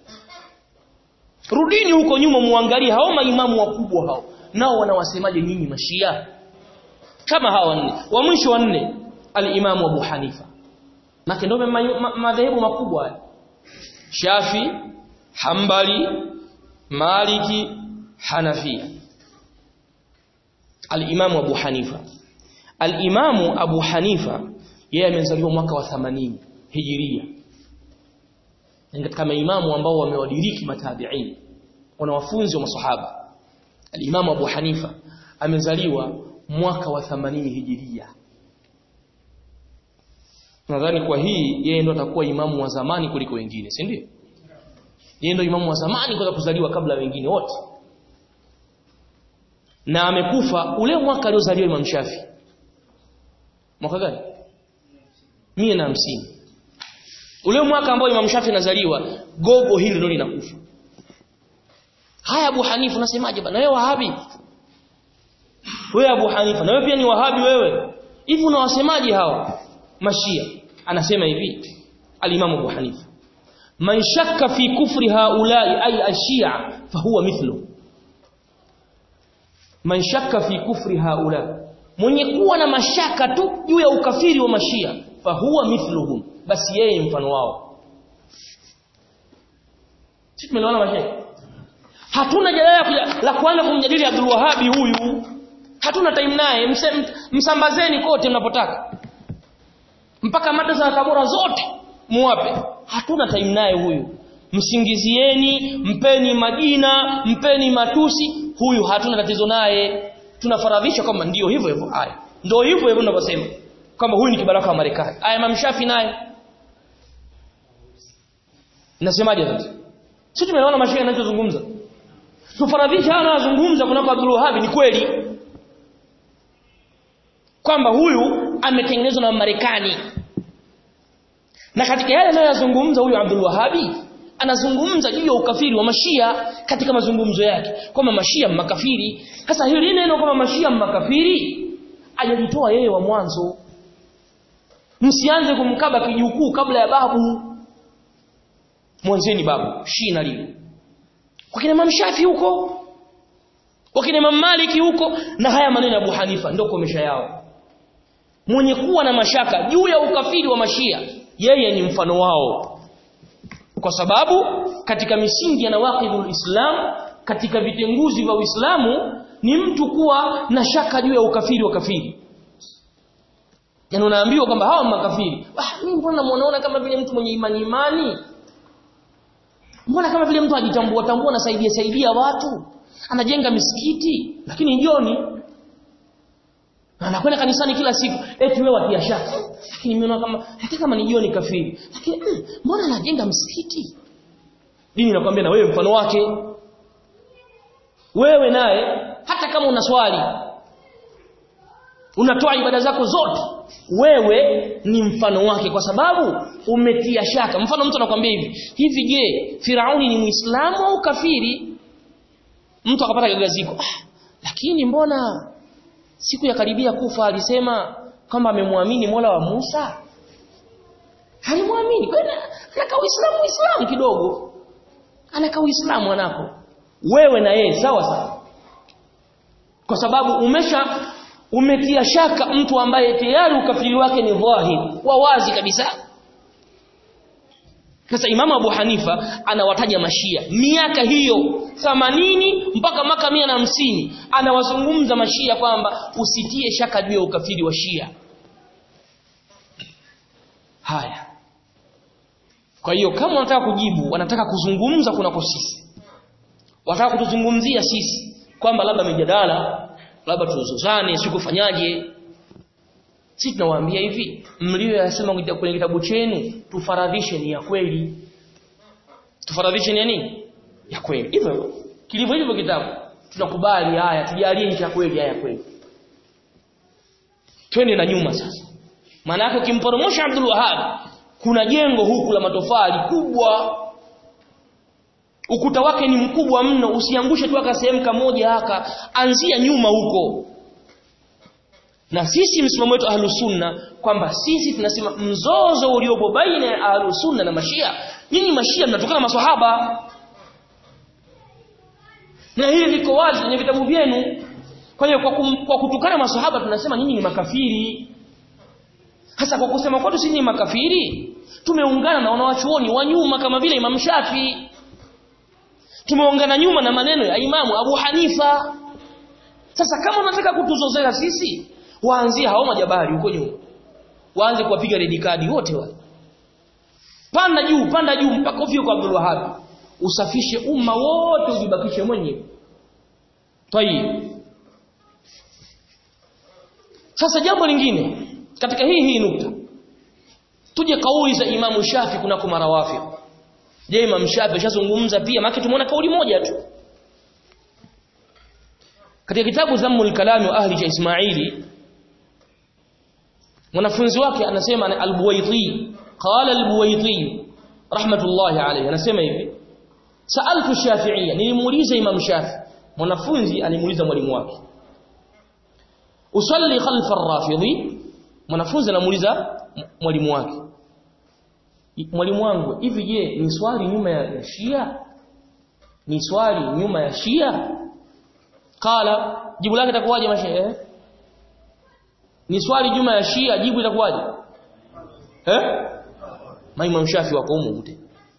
rudini huko nyuma muangalie hao maimamu wakubwa hao nao wanawasemaje nyinyi mashia kama hawa wanne wa mwisho wanne al-Imam Abu Hanifa na ndio madhehebu makubwa haya Shafi Hambali Maliki Hanafia al-Imam Abu Hanifa al-Imam Abu Hanifa yeye amezaliwa mwaka wa 80 Hijiria ni katika maimamu ambao wamewadiriki matabi'in wanawafunzi wa masahaba al-Imam Abu Hanifa amezaliwa mwaka wa 80 Hijiria nadhani kwa hii yeye ndo atakuwa imamu wa zamani kuliko wengine si ndio yeye ndo imamu wa zamani kwa kuzaliwa kabla wengine wote na amekufa ule mwaka aliozaliwa Imam Shafi mwaka gani 150 ule mwaka ambao Imam Shafi anazaliwa gogo hili ndio linakufa haya Abu Hanifa unasemaje bana wewe wahabi wewe Abu Hanifa na wewe pia ni wahabi wewe hivi unawasemaje hawa mashia anasema hivi al-Imam Abu Hanifa man shakka fi kufri haula'i ay ashia fahuwa mithlu man shakka fi kufri haula mwenye kuwa na mashaka tu juu ya ukafiri wa mashia fahuwa mithluhum basi yeye mfano wao sisi tumeelewana mashia hatuna jalala la kuanza kumjadili Abdul Wahhabi huyu hatuna time naye msambazeni kote mnapotaka mpaka madrasa za Tabora zote muwape hatuna time naye huyu msingizieni mpeni majina mpeni matusi huyu hatuna tatizo naye tunafaradhisha kwamba ndio hivyo hivyo haya ndio hivyo hivyo tunavyosema kwamba huyu ni kibaraka wa Marekani aya mamshafi naye nasemaje sasa sisi tumeona mashaka yanachozungumza tufaradhisha hana anazungumza kunako Abdul Wahhab ni kweli kwamba huyu ametengenezwa na Marekani na katika yale anayozungumza huyu Abdul Wahhabi anazungumza juu ya ukafiri wa mashia katika mazungumzo yake kwamba mashia makafiri sasa hili neno kwamba mashia makafiri ajalitoa yeye wa mwanzo msianze kumkaba kijukuu kabla ya babu mwanzeni babu shina lile wakina Imam Shafi huko wakina Imam Maliki huko na haya maneno ya Abu Hanifa ndio komesha yao mwenye kuwa na mashaka juu ya ukafiri wa mashia yeye ni mfano wao kwa sababu katika misingi ya nawaqidul Islam katika vitenguzi vya Uislamu ni mtu kuwa na shaka juu ya ukafiri wa kafiri yani unaambiwa kwamba hawa makafiri ah mimi mbona namuona kama vile mtu mwenye imani imani mbona kama vile mtu ajitambua tambua na saidia saidia watu anajenga misikiti lakini jioni anakwenda kanisani kila siku eti wewe watia shaka lakini mimi kama hata kama ni jioni kafiri lakini mm, mbona anajenga msikiti dini inakwambia na wewe mfano wake wewe naye hata kama una swali unatoa ibada zako zote wewe ni mfano wake kwa sababu umetia shaka mfano mtu anakuambia hivi hivi je Firauni ni Muislamu au kafiri mtu akapata gagaziko ah, lakini mbona siku ya karibia kufa alisema kwamba amemwamini Mola wa Musa halimwamini kwani anaka Uislamu Uislamu kidogo anaka Uislamu anako wewe na yeye sawa sawa kwa sababu umesha umetia shaka mtu ambaye tayari ukafiri wake ni dhahir wa wazi kabisa sasa Imamu Abu Hanifa anawataja mashia miaka hiyo 80 mpaka maka mia na hamsini anawazungumza mashia kwamba usitie shaka juu ya ukafiri wa Shia. Haya. Kwa hiyo kama wanataka kujibu, wanataka kuzungumza kunako sisi. Wanataka kutuzungumzia sisi kwamba labda mijadala, labda tuzozane, sikufanyaje. Sisi tunawaambia hivi, mlio yasema kwenye kitabu chenu tufaradhishe ni ya kweli. tufaradhishe ni nini ya kweli hivyo kilivyo hivyo kitabu tunakubali haya tujalie ni cha kweli haya kweli twende na nyuma sasa maana yake ukimporomosha Abdul Wahhab kuna jengo huku la matofali kubwa ukuta wake ni mkubwa mno usiangushe tu aka sehemu kamoja haka anzia nyuma huko na sisi msimamo wetu ahlus sunna kwamba sisi tunasema mzozo uliopo baina ya ahlus sunna na mashia nyinyi mashia mnatokana maswahaba na hili liko wazi kwenye vitabu vyenu kwa hiyo kwa, kum, kwa kutukana maswahaba tunasema nyinyi ni makafiri hasa kwa kusema kwetu sisi ni makafiri tumeungana na wanawachuoni wa nyuma kama vile Imam Shafi tumeungana nyuma na maneno ya Imamu Abu Hanifa sasa kama unataka kutuzozea sisi waanzie hao majabari huko nyuma waanze kuwapiga red card wote wale panda juu panda juu mpaka ufike kwa Abdul Wahhab usafishe umma wote ujibakishe mwenyewe tayib sasa jambo lingine katika hii hii nukta tuje kauli za Imamu Shafi kunako marawafi je Imam Shafi ashazungumza pia maana tumeona kauli moja tu katika kitabu Zammul Kalam wa Ahli cha Ismaili mwanafunzi wake anasema al-Buwaiti qala al-Buwaiti rahmatullahi alayhi anasema hivi sa'altu Shafi'iyya nilimuuliza Imam Shafi mwanafunzi alimuuliza mwalimu wake usalli khalfa ar-rafidhi mwanafunzi anamuuliza mwalimu wake mwalimu wangu hivi je ni swali nyuma ya Shia ni swali nyuma ya Shia kala jibu lake itakuwaje mashehe ni swali nyuma ya Shia jibu itakuwaje eh Imam Shafi wako humu mte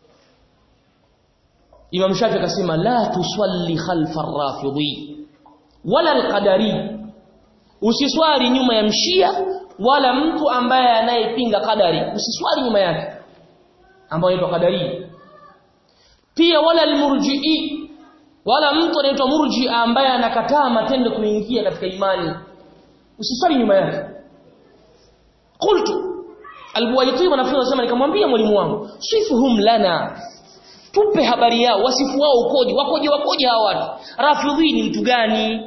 Imam Shafi akasema la tusalli khalfa ar-rafidhi wala al-qadari usiswali nyuma ya mshia wala mtu ambaye anayepinga kadari usiswali nyuma yake ambaye anaitwa kadari pia wala almurji'i wala mtu anaitwa murji ambaye anakataa matendo kuingia katika imani usiswali nyuma yake qultu albuwaiti wanafunzi wanasema nikamwambia mwalimu wangu sifuhum lana tupe habari yao wasifu wao ukoje wakoje wakoje hawa watu rafidhi ni mtu gani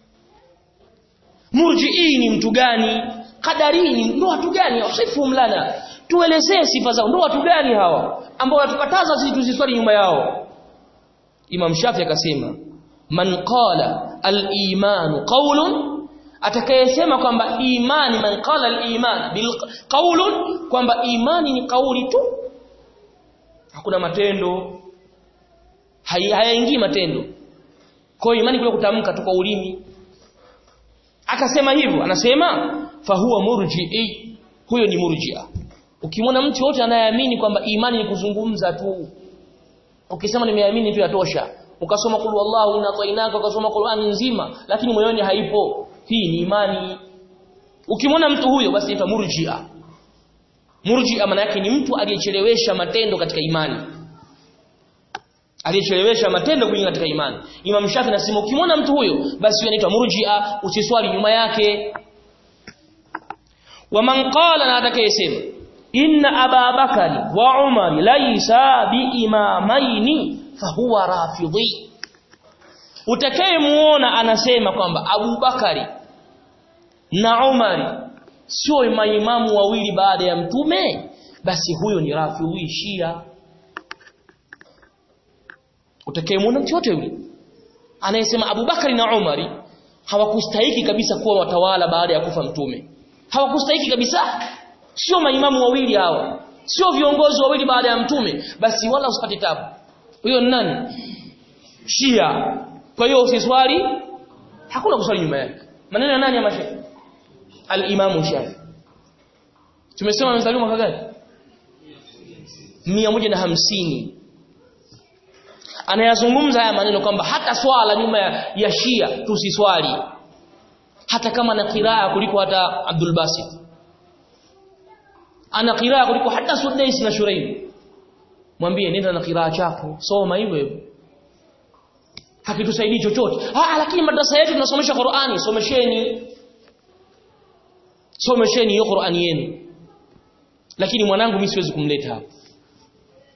murji'i ni mtu gani qadari ni ndo watu gani wasifuhum lana tuelezee sifa zao ndo watu gani hawa ambao watukataza sisi tusiswali nyuma yao Imam Shafi akasema man qala al-iman qawlun atakayesema kwamba imani man qala al-iman bil qawlun kwamba imani ni kauli tu hakuna matendo hayaingii matendo kwa imani kule kutamka tu kwa ulimi akasema hivyo anasema fahuwa murji'i huyo ni murji'a ukimwona mtu yote anayeamini kwamba imani ni kuzungumza tu ukisema nimeamini tu yatosha ukasoma kul wallahu inna tainaka ukasoma Qur'ani nzima lakini moyoni haipo hii ni imani ukimwona mtu huyo basi anaitwa murji'a murji'a maana yake ni mtu aliyechelewesha matendo katika imani aliyechelewesha matendo kuingia katika imani Imam Shafi anasema ukimwona mtu huyo basi anaitwa murji'a usiswali nyuma yake waman qala na atakayesema inna aba bakari wa umar laysa biimamaini fahuwa rafidhi utakayemuona anasema kwamba Abu Bakari na Umari sio maimamu wawili baada ya mtume basi huyo ni rafidhi shia utakayemuona mtu yote yule anayesema Abu Bakari na Umari hawakustahiki kabisa kuwa watawala baada ya kufa mtume hawakustahiki kabisa sio maimamu wawili hawa sio viongozi wawili baada ya mtume basi wala usipate tabu huyo ni nani Shia kwa hiyo usiswali hakuna kuswali nyuma yake maneno ya nani ya mashaikh al-Imam Shafi tumesema amezaliwa mwaka gani 150 anayazungumza haya maneno kwamba hata swala nyuma ya, ya Shia tusiswali hata kama na qiraa kuliko hata Abdul Basit ana qiraa kuliko hata Sudais na Shuraim mwambie nenda na qiraa chako soma hivyo hivyo hakitusaidii chochote ah lakini madrasa yetu tunasomesha Qur'ani somesheni somesheni hiyo Qur'ani yenu lakini mwanangu mimi siwezi kumleta hapa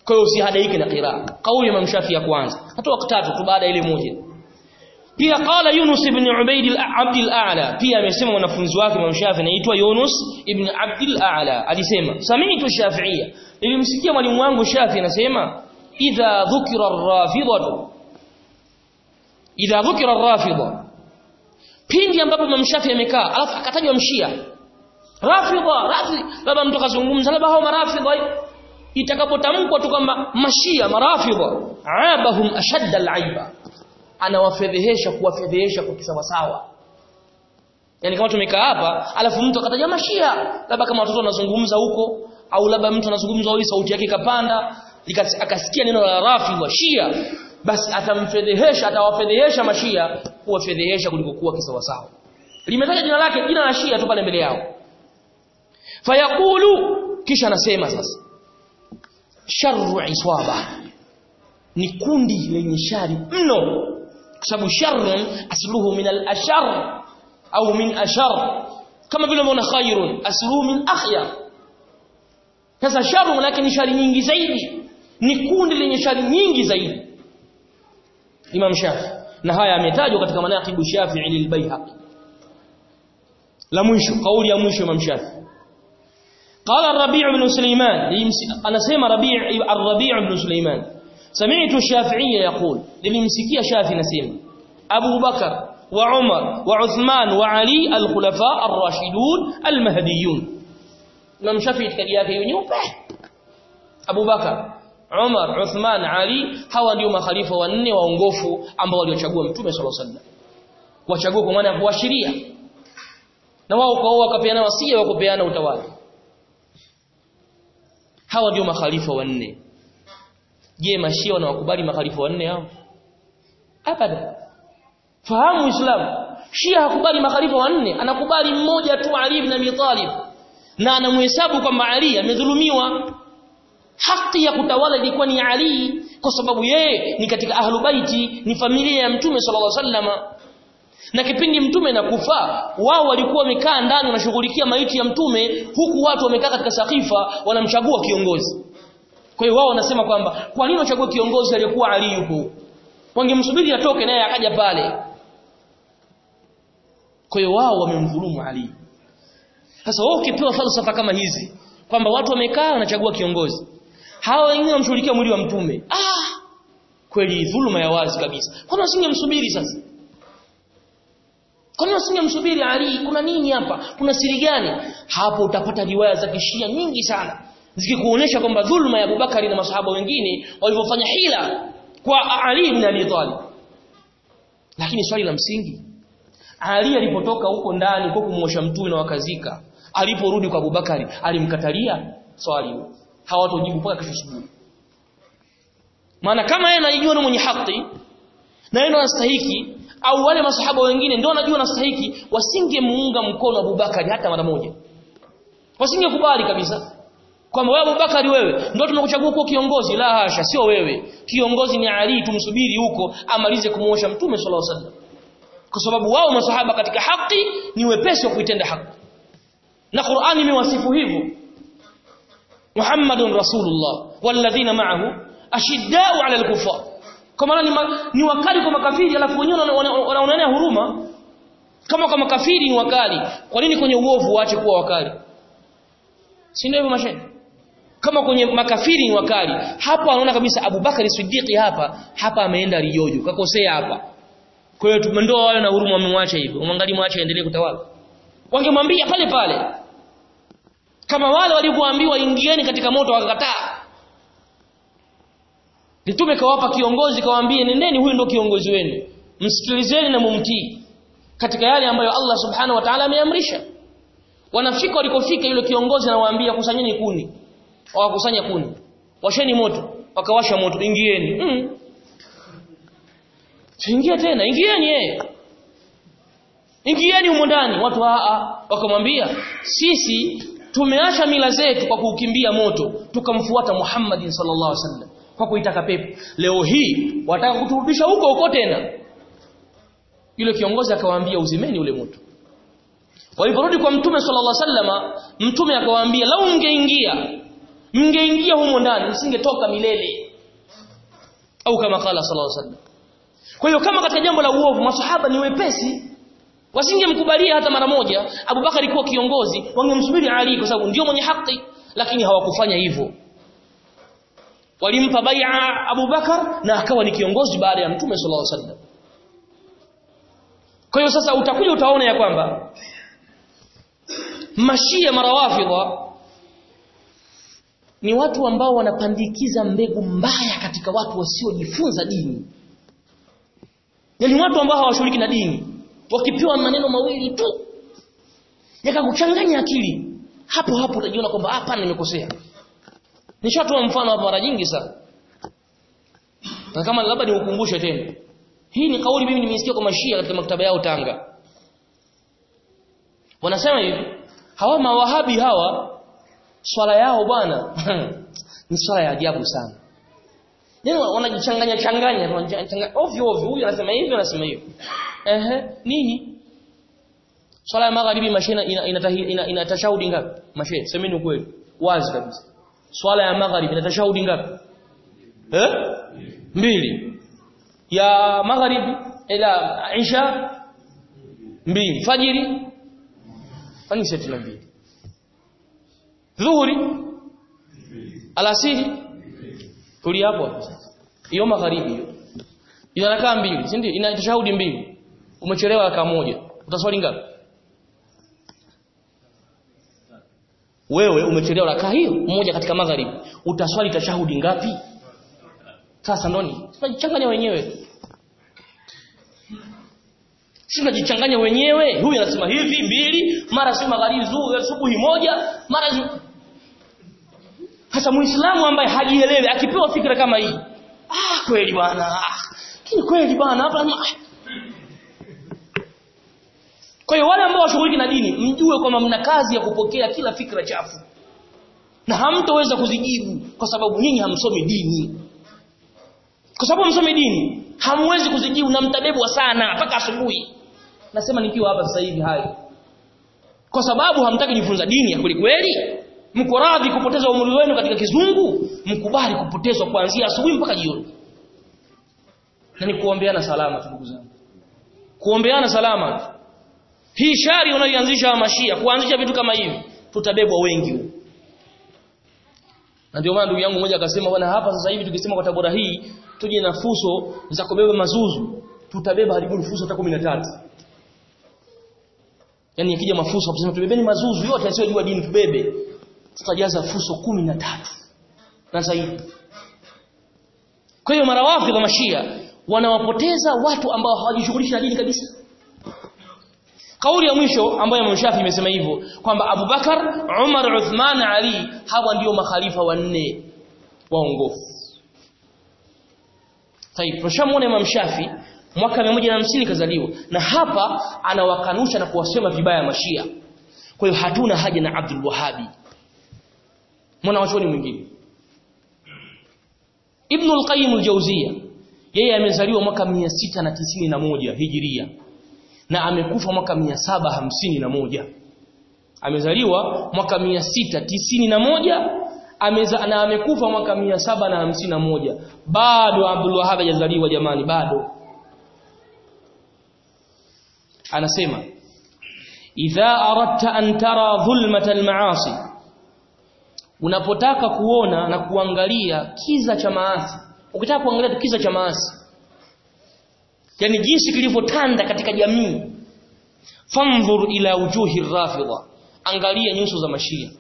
kwa hiyo usihadaike na qiraa kauli Imam Shafi ya kwanza hata tatu tu baada ile moja pia qala Yunus ibn Ubayd al-Abd al-A'la pia amesema mwanafunzi wake Imam Shafi anaitwa Yunus ibn Abd al-A'la alisema sami'tu Shafi'iyya nilimsikia mwalimu wangu Shafi anasema idha dhukira ar-rafidatu idha dhukira ar-rafida pindi ambapo Imam Shafi amekaa alafu akatajwa mshia rafidha rafi labda mtu kazungumza labda hao marafidha itakapotamkwa tu kwamba mashia marafidha abahum ashadda al-aiba anawafedhehesha kuwafedhehesha kwa kisawasawa yani kama tumekaa hapa alafu mtu akataja mashia labda kama watoto wanazungumza huko au labda mtu anazungumza au sauti yake ikapanda akasikia neno la rafidha shia basi atamfedhehesha atawafedhehesha mashia kuwafedhehesha kuliko kuwa kisawasawa limetaja jina lake jina la shia tu pale mbele yao fayaqulu kisha anasema sasa sharru iswaba ni kundi lenye shari mno kwa sababu sharrun asluhu min al-ashar au min ashar kama vile unaona khairun asluhu min akhyar sasa sharru maana ni shari nyingi zaidi ni kundi lenye shari nyingi zaidi Imam Shafi na haya ametajwa katika manaqibu Shafi'i lilbayhaqi la mwisho kauli ya mwisho Imam Shafi قال الربيع بن سليمان انا سمع ربيع الربيع بن سليمان سمعت الشافعي يقول للمسكيه شافعي نسمع ابو بكر وعمر وعثمان وعلي الخلفاء الراشدون المهديون Imam Shafi itikadi yake hiyo nyeupe Abu Bakar Umar Uthman Ali hawa ndio makhalifa wanne waongofu ambao waliochagua Mtume صلى الله عليه وسلم kuwachagua kwa maana ya kuashiria na wao kwa wao wakapeana wasia wa kupeana utawala hawa ndio makhalifa wanne je mashia wanawakubali makhalifa wanne hao abada fahamu uislamu shia hakubali makhalifa wanne anakubali mmoja tu ali ibn abi talib na anamhesabu kwamba ali amedhulumiwa haki ya kutawala ilikuwa ni ali kwa sababu yeye ni katika ahlu baiti ni familia ya mtume sallallahu alaihi wasallam na kipindi mtume nakufa wao walikuwa wamekaa ndani wanashughulikia maiti ya mtume huku watu wamekaa katika sakifa wanamchagua kiongozi kwa hiyo wao wanasema kwamba kwa nini wachague kiongozi aliyekuwa Ali yupo wangemsubiri atoke naye akaja pale kwa hiyo wao wamemdhulumu Ali sasa wao ukipewa falsafa kama hizi kwamba watu wamekaa wanachagua kiongozi hawa wengine wamshughulikia mwili wa mtume ah kweli dhuluma ya wazi kabisa kwani wasingemsubiri sasa Kwani wasingemsubiri Ali? Kuna nini hapa? Kuna siri gani? Hapo utapata riwaya za kishia nyingi sana zikikuonesha kwamba dhulma ya Abubakari na masahaba wengine walivyofanya hila kwa Ali ibn Abi Talib. Lakini swali la msingi, Ali alipotoka huko ndani kwa kumwosha mtume na wakazika, aliporudi kwa Abubakari alimkatalia swali hilo. Hawatojibu mpaka kesho asubuhi. Maana kama yeye anajua ni mwenye haki na yeye anastahiki au wale masahaba wengine ndio wanajua nastahiki wasingemuunga mkono Abubakari hata mara moja wasingekubali kabisa kwamba wewe Abubakari wewe ndio tunakuchagua kuwa kiongozi la hasha sio wewe kiongozi ni Ali tumsubiri huko amalize kumuosha mtume sallallahu alaihi wasallam kwa sababu wao masahaba katika haki ni wepesi wa kuitenda haki na Qur'ani imewasifu hivyo Muhammadun Rasulullah walladhina ma'ahu ashiddau 'ala al-kuffar kwa maana ni, ma, ni wakali kwa makafiri alafu wenyewe wanaonea huruma kama kwa makafiri ni wakali kwa nini kwenye uovu waache kuwa wakali si ndio hivyo mashaikh kama kwenye makafiri ni wakali hapo anaona kabisa Abubakar Siddiqi hapa hapa ameenda rijojo kakosea hapa kwa hiyo tumendoa wale na huruma wamemwacha hivyo umwangalie mwache aendelee kutawala wangemwambia pale pale kama wale walivyoambiwa ingieni katika moto wakakataa Mtume kawapa kiongozi kawaambie nendeni huyu ndio kiongozi wenu. Msikilizeni na mumtii katika yale ambayo Allah Subhanahu wa Ta'ala ameamrisha. Wanafika walikofika yule kiongozi anawaambia kusanyeni kuni. Wakakusanya kuni. Washeni moto, wakawasha moto, ingieni. Mm. Ingia tena, ingieni yeye. Ingieni humo ndani, watu a a wakamwambia sisi tumeacha mila zetu kwa kuukimbia moto, tukamfuata Muhammadin sallallahu alaihi wasallam kwa kuitaka pepo leo hii wataka kuturudisha huko huko tena yule kiongozi akawaambia uzimeni ule moto waliporudi kwa mtume sallallahu alaihi wasallama mtume akawaambia lau ungeingia mngeingia humo ndani msingetoka milele au kama kala sallallahu alaihi wasallam kwa hiyo kama katika jambo la uovu masahaba ni wepesi wasingemkubalia hata mara moja Abubakar alikuwa kiongozi wangemsubiri Ali kwa sababu ndio mwenye haki lakini hawakufanya hivyo walimpa bai'a Abubakar na akawa ni kiongozi baada ya Mtume sallallahu alaihi wasallam kwa hiyo sasa utakuja utaona ya kwamba mashia marawafidha ni watu ambao wanapandikiza mbegu mbaya katika watu wasiojifunza dini yaani watu ambao hawashughuliki na dini wakipewa maneno mawili tu yakakuchanganya akili hapo hapo utajiona kwamba hapa nimekosea nishatoa mfano hapa mara nyingi sana na kama labda niukumbushe tena hii ni kauli mimi nimesikia kwa mashia katika maktaba yao Tanga wanasema hivi hawa mawahabi hawa swala yao bwana ni swala ya ajabu sana Yaani wanajichanganya changanya wanachanganya ovyo ovyo huyu anasema hivi anasema hivi ehe nini swala ya magharibi mashina ina ina, ina, ina tashahudi ngapi mashe semeni ukweli wazi kabisa swala ya magharibi ina tashahudi ngapi eh mbili ya magharibi ila isha mbili fajiri kwani sisi tuna mbili dhuhuri alasiri tuli hapo hapo sasa hiyo magharibi hiyo ina rakaa mbili si ndio ina tashahudi mbili umechelewa rakaa moja utaswali ngapi wewe umechelewa rakaa hiyo moja katika magharibi utaswali tashahudi ngapi sasa ndoni tunajichanganya wenyewe sisi tunajichanganya wenyewe huyu anasema hivi mbili mara si magharibi asubuhi moja mara hasa muislamu ambaye hajielewi akipewa fikra kama hii ah kweli bwana ah kweli bwana hapa kwa hiyo wale ambao washughuliki na dini mjue kwamba mna kazi ya kupokea kila fikra chafu na hamtoweza kuzijibu kwa sababu nyinyi hamsomi dini kwa sababu hamsomi dini hamwezi kuzijibu na mtabebwa sana mpaka asubuhi nasema nikiwa hapa sasa hivi hayo kwa sababu hamtaki kujifunza dini ya kweli kweli mko radhi kupoteza umri wenu katika kizungu mkubali kupotezwa kuanzia asubuhi mpaka jioni na ni kuombeana salama ndugu zangu kuombeana salama hii shari unayoanzisha mashia kuanzisha vitu kama hivi tutabebwa wengi na ndio maana ndugu yangu mmoja akasema bwana hapa sasa hivi tukisema kwa tabora hii tuje na fuso za kubeba mazuzu tutabeba hadi fuso hata 13 yani ikija mafuso kusema tubebeni mazuzu yote yasiyojua dini tubebe tutajaza fuso 13 na zaidi kwa hiyo marawafi wa mashia wanawapoteza watu ambao hawajishughulishi na dini kabisa kauli ya mwisho ambayo Imam Shafi imesema hivyo kwamba Abu Bakar, Umar, Uthman, Ali hawa ndio makhalifa wanne waongofu. Tayib, tushamuona Imam Shafi mwaka 150 kazaliwa na hapa anawakanusha na kuwasema vibaya mashia. Kwa hiyo hatuna haja na Abdul Wahhabi. Mwana wachoni mwingine. Ibn al-Qayyim al-Jawziyya yeye amezaliwa mwaka 691 Hijiria na amekufa mwaka mia saba hamsini na moja amezaliwa mwaka mia sita tisini na moja ameza, na amekufa mwaka mia saba na hamsini na moja bado Abdul Wahhab hajazaliwa jamani bado anasema idha aradta an tara dhulmata almaasi unapotaka kuona na kuangalia kiza cha maasi ukitaka kuangalia kiza cha maasi yani jinsi kilivyotanda katika jamii fanzur ila wujuhi rafidha angalia nyuso za mashia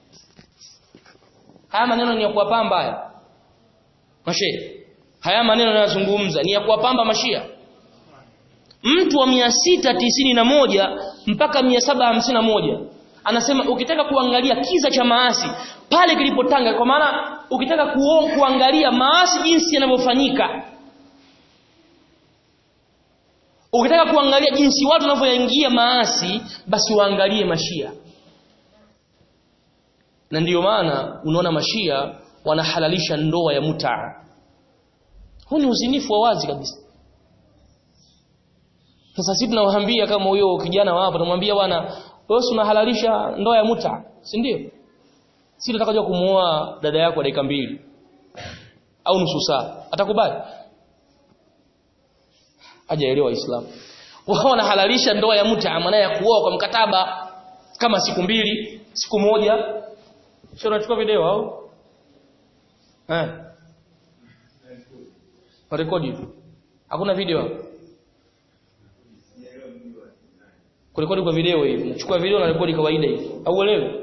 haya maneno ni ya kuwapamba haya mashe haya maneno yanayozungumza ni ya kuwapamba mashia mtu wa mia sita tisini na moja mpaka mia saba hamsini na moja anasema ukitaka kuangalia kiza cha maasi pale kilipotanga kwa maana ukitaka kuo, kuangalia maasi jinsi yanavyofanyika ukitaka kuangalia jinsi watu wanavyoingia maasi basi waangalie mashia na ndiyo maana unaona mashia wanahalalisha ndoa ya mutaa huu ni uzinifu wa wazi kabisa sasa sisi tunawaambia kama huyo kijana wa hapa tunamwambia bwana wewe unahalalisha ndoa ya muta si ndio si nataka kuja kumuoa dada yako dakika mbili au nusu saa atakubali hajaelewa Uislamu wao wanahalalisha ndoa ya mta maana ya kuoa kwa mkataba kama siku mbili siku moja sio unachukua video au eh rekodi tu hakuna video kurekodi kwa video hivi unachukua video na rekodi kawaida hivi au uelewe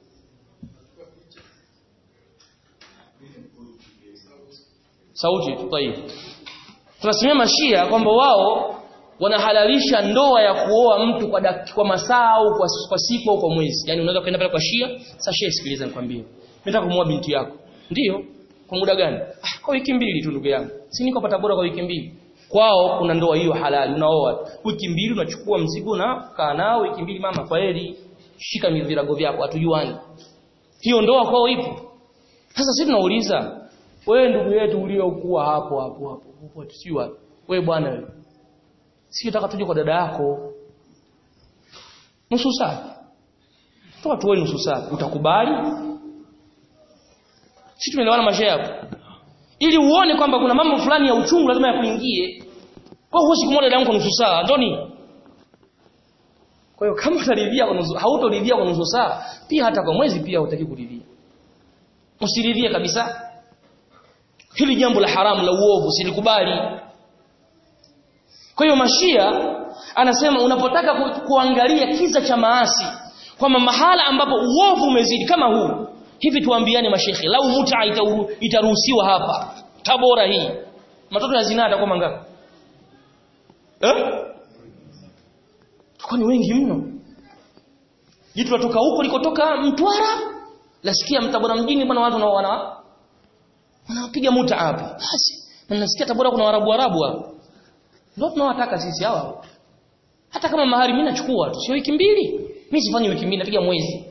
sauti tu tayib tunasemea mashia kwamba wao wanahalalisha ndoa ya kuoa mtu kwa dak, kwa masaa au kwa, kwa siku au kwa mwezi yani unaweza kwenda pale kwa shia sasa shia sikiliza nikwambie mimi nataka kumuoa binti yako ndiyo kwa muda gani ah, kwa wiki mbili tu ndugu yangu si niko pata bora kwa wiki mbili kwao kuna ndoa hiyo halali unaoa wiki mbili unachukua mzigo na kaa nao wiki mbili mama kwa heri shika virago vyako hatujuani hiyo ndoa kwao ipo sasa sisi tunauliza wewe ndugu yetu uliokuwa hapo hapo hapo hapo si wapi wewe bwana wewe si nataka tuje kwa dada yako nusu saa toa tuwe nusu saa utakubali si tumeelewana mashehe hapo ili uone kwamba kuna mambo fulani ya uchungu lazima yakuingie kwa hiyo huwezi kumwona dada yangu kwa nusu saa ndoni kwa hiyo kama utaridhia kwa nusu hautoridhia kwa nusu saa pia hata kwa mwezi pia hutaki kuridhia usiridhie kabisa hili jambo la haramu la uovu silikubali kwa hiyo mashia anasema unapotaka ku, kuangalia kisa cha maasi kwamba mahala ambapo uovu umezidi kama huu hivi tuambiane mashekhe lau muta itaruhusiwa hapa tabora hii matoto ya zinaa atakuwa mangapi eh ni wengi mno jitu latoka huko likotoka Mtwara lasikia Mtabora mjini bwana watu nao wana wanapiga muta hapa basi na nasikia Tabora kuna Waarabu Arabu hapo ndio tunawataka sisi hawa hata kama mahari mimi nachukua tu sio wiki mbili mimi sifanyi wiki mbili napiga mwezi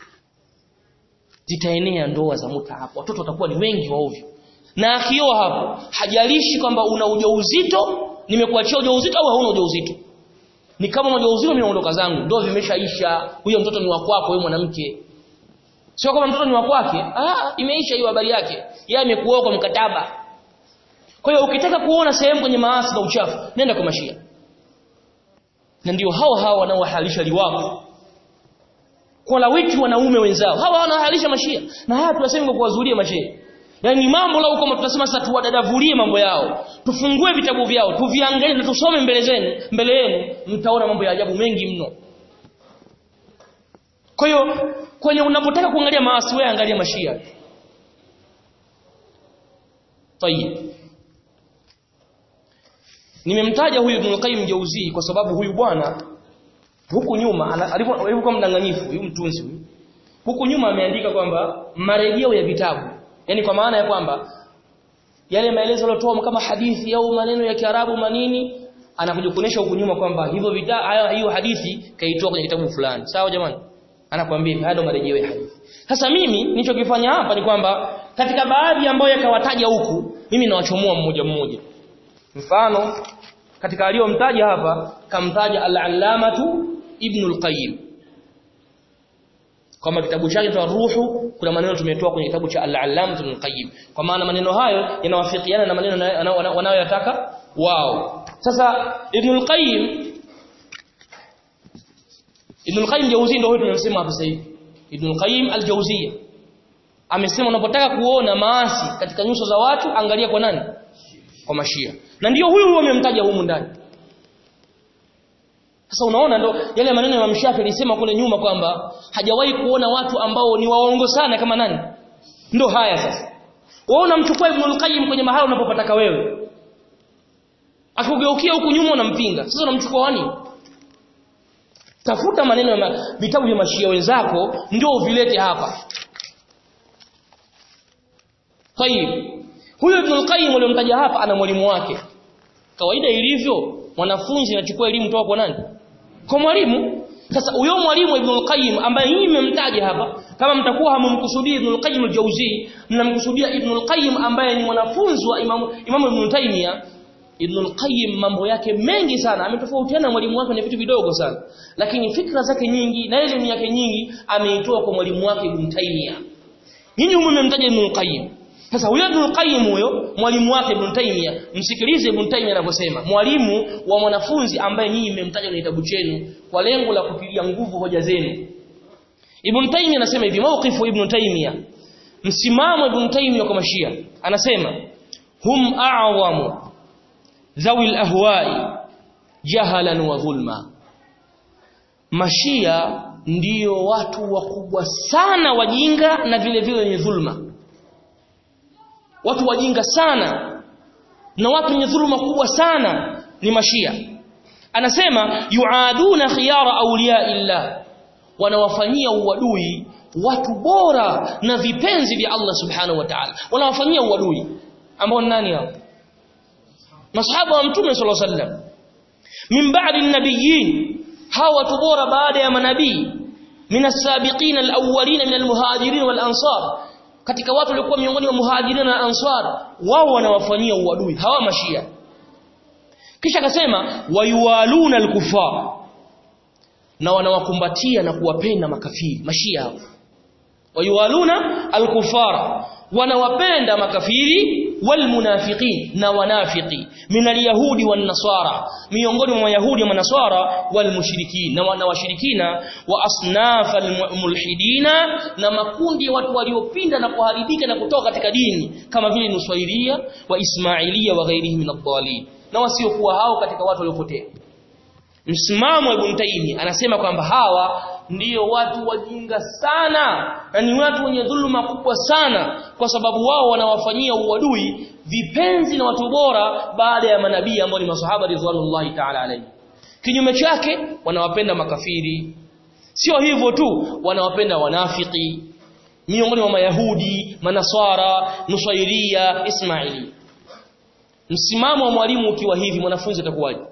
zitaenea ndoa za muta hapo watoto watakuwa ni wengi wa ovyo na akioa hapo hajalishi kwamba una ujauzito nimekuachia ujauzito au hauna ujauzito ni kama una ujauzito mimi naondoka zangu ndoa vimeshaisha huyo mtoto ni wa kwako wewe mwanamke sio kama mtoto ni wa kwake ah imeisha hiyo habari yake yeye amekuoa kwa mkataba kwa hiyo ukitaka kuona sehemu kwenye maasi na uchafu nenda kwa mashia na ndio hao hao wanaohalalisha liwako kwa lawiti wanaume wenzao hawa wanahalalisha mashia na haya tunasema kwa kuwazulia mashia Yaani mambo lao kama tunasema sasa tuwadadavulie mambo yao. Tufungue vitabu vyao, tuviangalie na tusome mbele zenu, mbele yenu mtaona mambo ya ajabu mengi mno. Kwa hiyo kwenye unapotaka kuangalia maasi wewe angalia mashia. Tayib. Nimemtaja huyu Ibn Qayyim Jauzi kwa sababu huyu bwana huku nyuma alivyokuwa mdanganyifu huyu mtunzi huyu. Huku nyuma ameandika kwamba marejeo ya vitabu yani kwa maana ya kwamba yale maelezo yalotoa kama hadithi au maneno ya Kiarabu manini anakuja kuonesha huku nyuma kwamba hivyo vita hiyo hadithi kaitoa kwenye kitabu fulani sawa jamani anakuambia haya ndo marejeo ya hadithi sasa mimi nilichokifanya hapa ni kwamba katika baadhi ambayo yakawataja huku mimi nawachomoa mmoja mmoja mfano katika aliyomtaja hapa kamtaja al-allamatu ibn al-qayyim kama kitabu chake cha ruhu kuna maneno tumetoa kwenye kitabu cha al-allam ibn qayyim kwa maana maneno hayo yanawafikiana na maneno wanayoyataka wao sasa ibn al-qayyim ibn al-qayyim jauzi ndio huyo tunamsema hapa sasa hivi ibn al-qayyim al-jawziyya amesema unapotaka kuona maasi katika nyuso za watu angalia kwa nani kwa mashia na ndio huyu huyo amemtaja humu ndani sasa unaona ndo yale maneno ya Imam alisema kule nyuma kwamba hajawahi kuona watu ambao ni waongo sana kama nani? Ndo haya sasa. Wewe unamchukua Ibn al-Qayyim kwenye mahali unapopataka wewe. Akugeukia huku nyuma unampinga. Sasa unamchukua wani? Tafuta maneno ya vitabu vya mashia wenzako ndio uvilete hapa. Tayib. Huyo Ibn al-Qayyim aliyomtaja hapa ana mwalimu wake. Kawaida ilivyo mwanafunzi anachukua elimu kutoka kwa nani? Kwa mwalimu. Sasa huyo mwalimu Ibn al-Qayyim ambaye yeye mmemtaja hapa, kama mtakuwa hamumkusudii Ibn al-Qayyim al-Jawzi, mnamkusudia Ibn al-Qayyim ambaye ni mwanafunzi wa Imam Imam Ibn Taymiyyah, Ibn al-Qayyim mambo yake mengi sana, ametofautiana na mwalimu wake kwenye vitu vidogo sana. Lakini fikra zake nyingi na elimu yake nyingi ameitoa kwa mwalimu wake Ibn Taymiyyah. nyinyi humu mmemtaja Ibn Qayyim sasa huyo Ibn Qayyim huyo mwalimu wake Ibn Taymiyyah msikilize Ibn Taymiyyah anavyosema mwalimu wa mwanafunzi ambaye nyinyi mmemtaja kwenye kitabu chenu kwa lengo la kutilia nguvu hoja zenu Ibn Taymiyyah anasema hivi mawqifu Ibn Taymiyyah msimamo Ibn Taymiyyah kwa mashia anasema hum a'zamu dhawi al-ahwa'i jahalan wa dhulma mashia ndiyo watu wakubwa sana wajinga na vile vile wenye dhulma watu wajinga sana na watu wenye dhulma kubwa sana ni mashia anasema yuaduna khiyara awliya illa wanawafanyia uadui watu bora na vipenzi vya Allah subhanahu wa ta'ala wanawafanyia uadui ambao nani hao masahaba wa mtume sallallahu alaihi wasallam min ba'di an-nabiyyin hawa watu bora baada ya manabii min as-sabiqin al-awwalin min al-muhajirin wal-ansar katika watu waliokuwa miongoni mwa muhajirin na ansar wao wanawafanyia uadui hawa mashia kisha akasema wayuwaluna al-kufar na wanawakumbatia na kuwapenda makafiri mashia hao wayuwaluna al-kufara wanawapenda makafiri walmunafiqin na wanafiki min alyahudi wan nasara miongoni mwa yahudi na nasara walmushrikin na wanawashirikina wa asnaf almulhidina na makundi ya watu waliopinda na kuharibika na kutoka katika dini kama vile nusairia wa ismailia wa ghairihi min ad na wasiokuwa hao katika watu waliopotea msimamo ibn Taymi anasema kwamba hawa ndiyo watu wajinga sana na ni watu wenye dhuluma kubwa sana kwa sababu wao wanawafanyia uadui vipenzi na watu bora baada ya manabii ambao ni masahaba ridwanullahi ta'ala alayhi kinyume chake wanawapenda makafiri sio hivyo tu wanawapenda wanafiki miongoni mwa mayahudi manaswara nusairia ismaili msimamo wa mwalimu ukiwa hivi mwanafunzi atakuwaje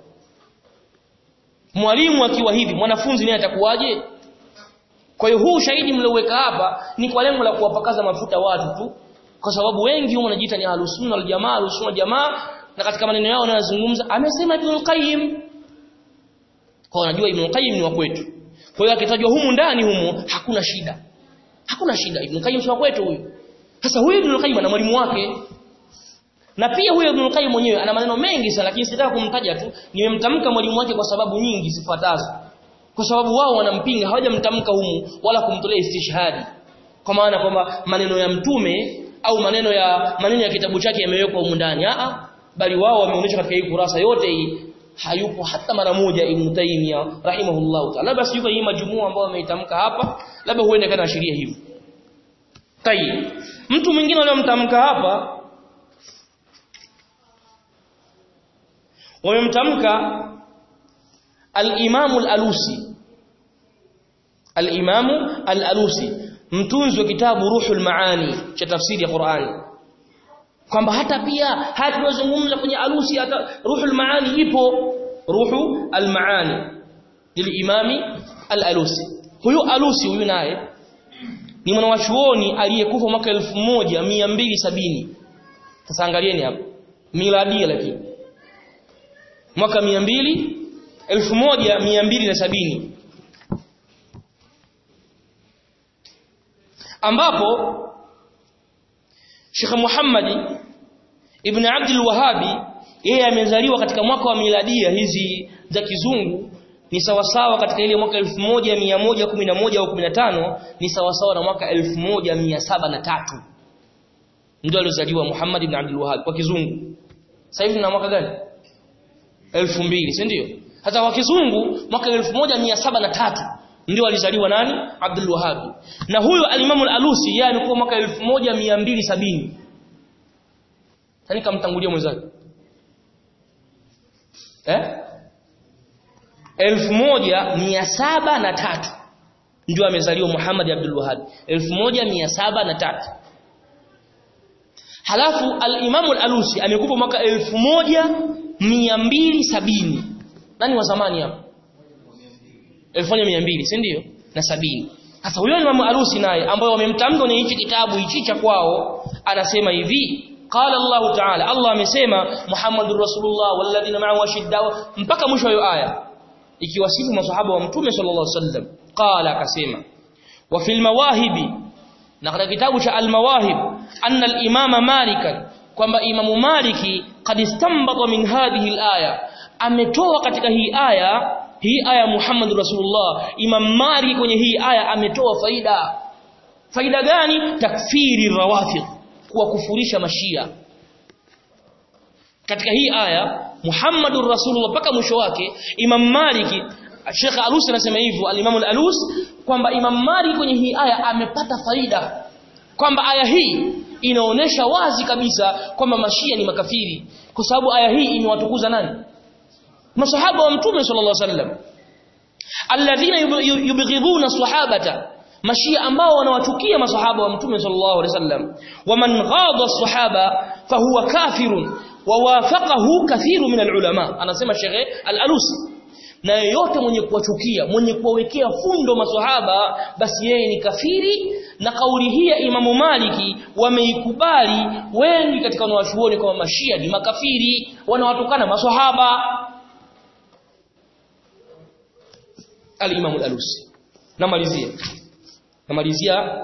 mwalimu akiwa hivi mwanafunzi naye atakuwaje kwa hiyo huu ushahidi mlioweka hapa ni kwa lengo la kuwapakaza mafuta watu tu kwa sababu wengi huwa wanajiita ni ahlus-sunna wal jamaa ahlus-sunna jamaa na katika maneno yao wanayozungumza amesema Ibn Qayyim kwa wanajua Ibn Qayyim ni wa kwetu kwa hiyo akitajwa humu ndani humu hakuna shida hakuna shida Ibn Qayyim si wa kwetu huyu sasa huyu Ibn Qayyim ana mwalimu wake na pia huyo Ibn Qayyim mwenyewe ana maneno mengi sana lakini sitaka kumtaja tu nimemtamka mwalimu wake kwa sababu nyingi zifuatazo kwa sababu wao wanampinga hawajamtamka humu wala kumtolea istishhadi kwa maana kwamba maneno ya mtume au maneno ya maneno ya kitabu chake yamewekwa humu ndani a bali wao wameonyesha katika hii kurasa yote hii hayupo hata mara moja Ibn Taymiyyah rahimahullah ta'ala basi yuko hii majumua ambao wameitamka hapa labda huende kana ashiria hivyo tayib mtu mwingine aliyomtamka hapa wamemtamka al-Imam al-Alusi al-Imam al-Alusi mtunzi wa kitabu Ruhul Maani cha tafsiri ya Qur'ani kwamba hata pia hata tunazungumza kwenye Alusi hata Ruhul Maani ipo Ruhu al-Maani lil-Imami al-Alusi huyu Alusi huyu naye ni mwanachuoni aliyekufa mwaka 1270 sasa angalieni hapo miladia lakini mwaka 200 1270 ambapo Sheikh Muhammad ibn Abdul Wahhabi yeye amezaliwa katika mwaka wa miladia hizi za kizungu ni sawasawa katika ile mwaka 1111 au 15 ni sawasawa na mwaka 1703 ndio alizaliwa Muhammad ibn Abdul Wahhab kwa kizungu sasa hivi na mwaka gani 2000 si ndio hata kwa kizungu mwaka 1703 ndio alizaliwa nani Abdul Wahhab na huyo al-Imam al-Alusi yeye alikuwa mwaka 1270 Tani kamtangulia mwenzake eh 1703 ndio amezaliwa Muhammad Abdul Wahhab 1703 Halafu al-Imam al-Alusi amekufa mwaka 1270 Nani wa zamani hapo 1200 si ndio na sabini sasa huyo Imam Alusi naye ambaye wamemtamka kwenye hichi kitabu hichi cha kwao anasema hivi qala Allah ta'ala Allah amesema Muhammadur Rasulullah walladhina ma'ahu ashiddaw mpaka mwisho wa aya ikiwasifu maswahaba wa mtume sallallahu alaihi wasallam qala akasema wa fil mawahibi na katika kitabu cha al-mawahib anna al-imama malikan kwamba imamu maliki qad istanbata min hadhihi al-aya ametoa katika hii aya hii aya Muhammad Rasulullah Imam Malik kwenye hii aya ametoa faida faida gani takfiri rawafid kuwakufurisha mashia katika hii aya Muhammadur Rasulullah mpaka mwisho wake Imam Malik Sheikh Alus anasema hivyo al-Imam al-Alus kwamba Imam Malik kwenye hii aya amepata faida kwamba aya hii inaonesha wazi kabisa kwamba mashia ni makafiri kwa sababu aya hii imewatukuza nani masahaba wa mtume sallallahu alaihi wasallam alladhina yubghiduna sahabata mashia ambao wanawachukia masahaba wa mtume sallallahu alaihi wasallam waman ghada sahaba fahuwa kafirun wawafaqahu kathiru min alulama anasema Sheikh al-Alusi na yeyote mwenye kuwachukia mwenye kuwawekea fundo maswahaba basi yeye ni kafiri na kauli hii ya Imamu Maliki wameikubali wengi katika wanawachuoni kwamba mashia ni makafiri wanawatukana maswahaba al-Imam al-Alusi namalizia namalizia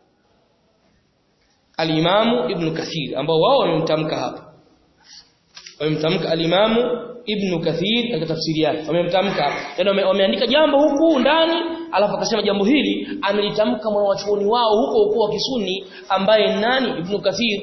al-Imam Ibn Kathir ambao wao wamemtamka hapa wamemtamka al-Imam Ibn Kathir katika tafsiri yake wamemtamka yani wameandika jambo huku ndani alafu akasema jambo hili amelitamka mwanachuoni wao huko huko wa Kisuni ambaye nani Ibn Kathir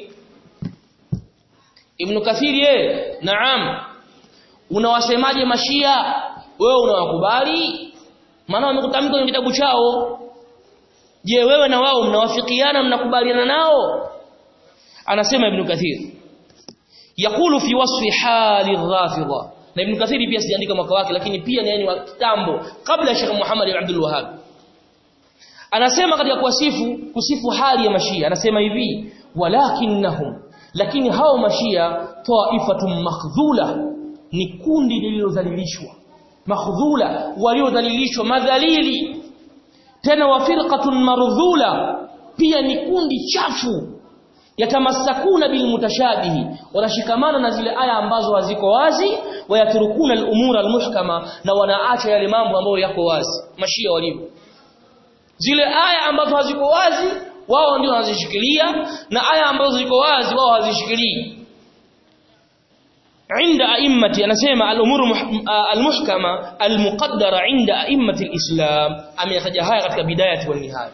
Ibn Kathir ye naam unawasemaje mashia wewe unawakubali maana wamekutamka kwenye kitabu chao je wewe na wao mnawafikiana mnakubaliana nao anasema Ibn Kathir yakulu fi wasfi hali rafidha na Ibn Kathir pia sijaandika mwaka wake lakini pia ni yani wa kitambo kabla ya Sheikh Muhammad ibn Abdul Wahhab anasema katika kuwasifu kusifu hali ya mashia anasema hivi walakinnahum lakini hao mashia taifatun makhdhula ni kundi lililodhalilishwa makhdhula waliodhalilishwa madhalili tena wa firqatun mardhula pia ni kundi chafu yatamasakuna bilmutashabihi wanashikamana na zile aya ambazo haziko wazi wayaturukuna al-umura al-muhkama na wanaacha yale mambo ambayo yako wazi mashia walivyo zile aya ambazo haziko wazi wao ndio wanazishikilia na aya ambazo ziko wazi wao hazishikilii عند أئمة أنا سيما الأمور المحكمة المقدرة عند أئمة الإسلام أم يتجاهها katika بداية والنهاية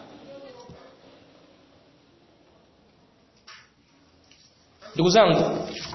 ndugu zangu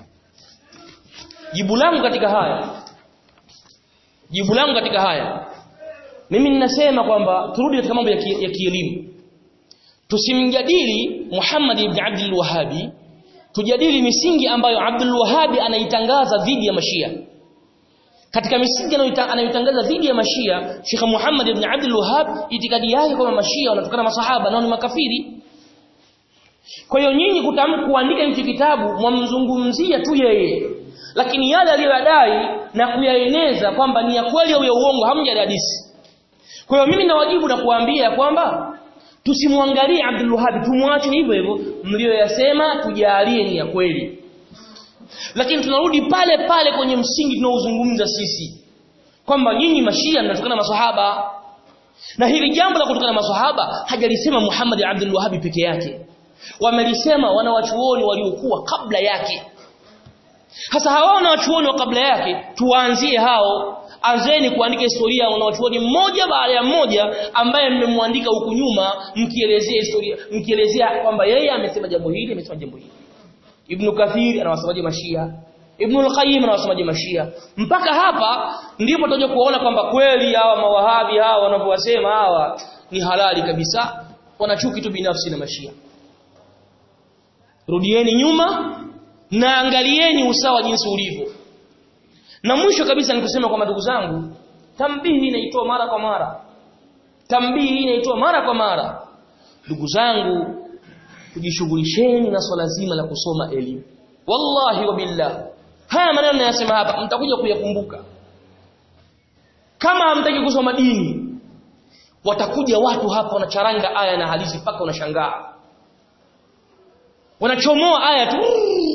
jibu langu katika haya jibu langu katika haya mimi ninasema kwamba turudi katika mambo ya kielimu tusimjadili Muhammad ibn Abdul Wahhabi tujadili misingi ambayo Abdul Wahhabi anaitangaza dhidi ya Mashia katika misingi anayotangaza dhidi ya Mashia Sheikh Muhammad ibn Abdul Wahhab itikadi yake kwamba Mashia wanatokana masahaba nao ni makafiri kwa hiyo nyinyi kutamka kuandika hichi kitabu mwamzungumzia tu yeye lakini yale aliyodai na kuyaeneza kwamba ni ya kweli au ya uongo hamjadadisi kwa hiyo mimi nawajibu na kuambia kwamba tusimwangalie Abdul Wahhab tumwache hivyo hivyo mlioyasema tujalie ni ya kweli lakini tunarudi pale pale kwenye msingi tunaozungumza sisi kwamba nyinyi mashia mnatokana maswahaba na hili jambo la kutokana maswahaba hajalisema Muhammad Abdul Wahhab peke yake wamelisema wanawachuoni waliokuwa kabla yake hasa hawa wanawachuoni wa kabla yake tuwaanzie hao anzeni kuandika historia ya wanawachuoni mmoja baada ya mmoja ambaye mmemwandika huku nyuma mkielezea historia mkielezea kwamba yeye amesema jambo hili amesema jambo hili Ibn Kathir anawasemaje mashia Ibn al-Qayyim anawasemaje mashia mpaka hapa ndipo tutaje kuona kwamba kweli hawa mawahabi hawa wanavyowasema hawa ni halali kabisa wana chuki tu binafsi na mashia rudieni nyuma na angalieni usawa jinsi ulivyo na mwisho kabisa ni kusema kwa ndugu zangu tambihi inaitoa mara kwa mara tambihi inaitoa mara kwa mara ndugu zangu tujishughulisheni na swala zima la kusoma elimu wallahi wa billah haya maneno ninayosema hapa mtakuja kuyakumbuka kama hamtaki kusoma dini watakuja watu hapa wanacharanga aya na hadithi mpaka unashangaa wanachomoa aya tu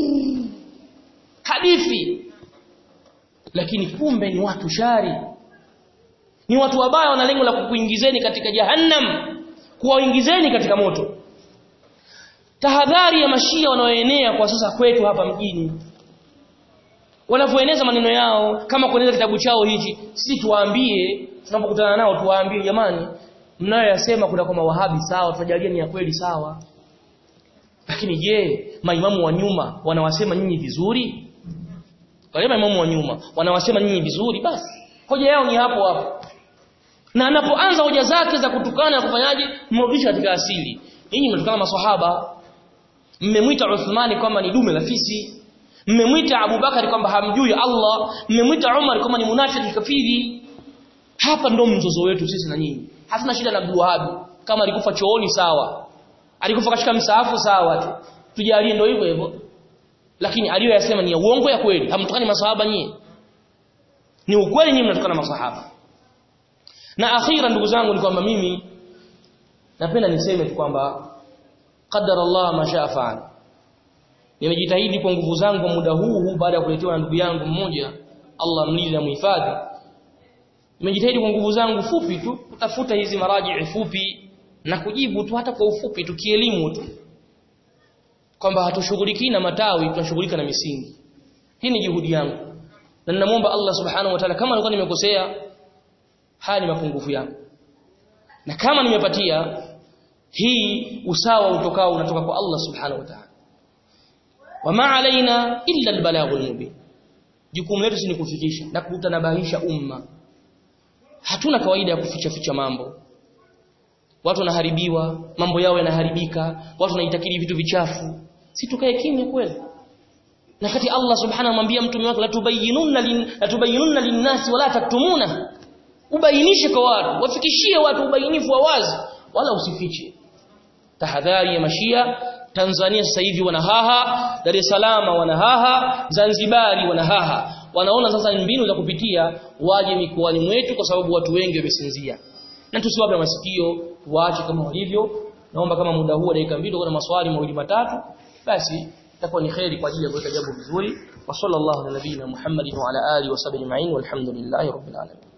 hadithi lakini kumbe ni watu shari ni watu wabaya wana lengo la kukuingizeni katika jahannam kuwaingizeni katika moto tahadhari ya mashia wanaoenea kwa sasa kwetu hapa mjini wanavyoeneza maneno yao kama kueneza kitabu chao hichi sisi tuwaambie tunapokutana nao tuwaambie jamani mnayoyasema kuna kwa mawahabi sawa tutajalia ni ya kweli sawa lakini je maimamu wa nyuma wanawasema nyinyi vizuri wale maimamu wa nyuma wanawasema nyinyi vizuri basi hoja yao ni hapo hapo na anapoanza hoja zake za kutukana na kufanyaje mrudisha katika asili nyinyi mnatukana maswahaba mmemwita Uthmani kwamba ni dume la fisi mmemwita Abubakari kwamba hamjui Allah mmemwita Umar kwamba ni munafiki kafiri hapa ndo mzozo wetu sisi na nyinyi hatuna shida na Abdul Wahhab kama alikufa chooni sawa alikufa katika msaafu sawa tu tujalie ndo hivyo hivyo lakini aliyoyasema ni ya uongo ya kweli hamtukani maswahaba nyinyi ni ukweli nyinyi mnatukana maswahaba na akhira ndugu zangu ni kwamba mimi napenda niseme tu kwamba qadara Allah ma shaa faal nimejitahidi kwa nguvu zangu kwa muda huu huu baada ya kuletewa na ndugu yangu mmoja Allah mlinde na muhifadhi nimejitahidi kwa nguvu zangu fupi tu kutafuta hizi maraji fupi na kujibu tu hata kwa ufupi tu kielimu tu kwamba hatushughuliki na matawi tunashughulika na misingi hii ni juhudi yangu na ninamwomba Allah subhanahu wa ta'ala kama nilikuwa nimekosea haya ni mapungufu yangu na kama nimepatia hii usawa utokao unatoka kwa Allah subhanahu wa ta'ala wama alaina illa albalaghul mubin jukumu letu ni kufikisha na kutanabahisha umma hatuna kawaida ya kuficha ficha mambo watu wanaharibiwa mambo yao yanaharibika watu wanaitakidi vitu vichafu si tukae kimya kweli na kati Allah subhanahu anamwambia mtume wake latubayyinunna lin latubayyinunna linnasi wala taktumuna ubainishe kwa watu wafikishie watu ubainifu wa wazi wala usifiche tahadhari ya mashia Tanzania sasa hivi wanahaha Dar es Salaam wanahaha Zanzibari wanahaha wanaona sasa ni mbinu za kupitia waje mikoani mwetu kwa sababu watu wengi wamesinzia na tusiwape masikio tuache kama walivyo naomba kama muda huu dakika mbili kuna maswali mawili matatu basi itakuwa ni khairi kwa ajili ya kuweka jambo vizuri wa sallallahu ala nabiyina Muhammadin wa ala alihi wa sahbihi ajma'in walhamdulillahi rabbil alamin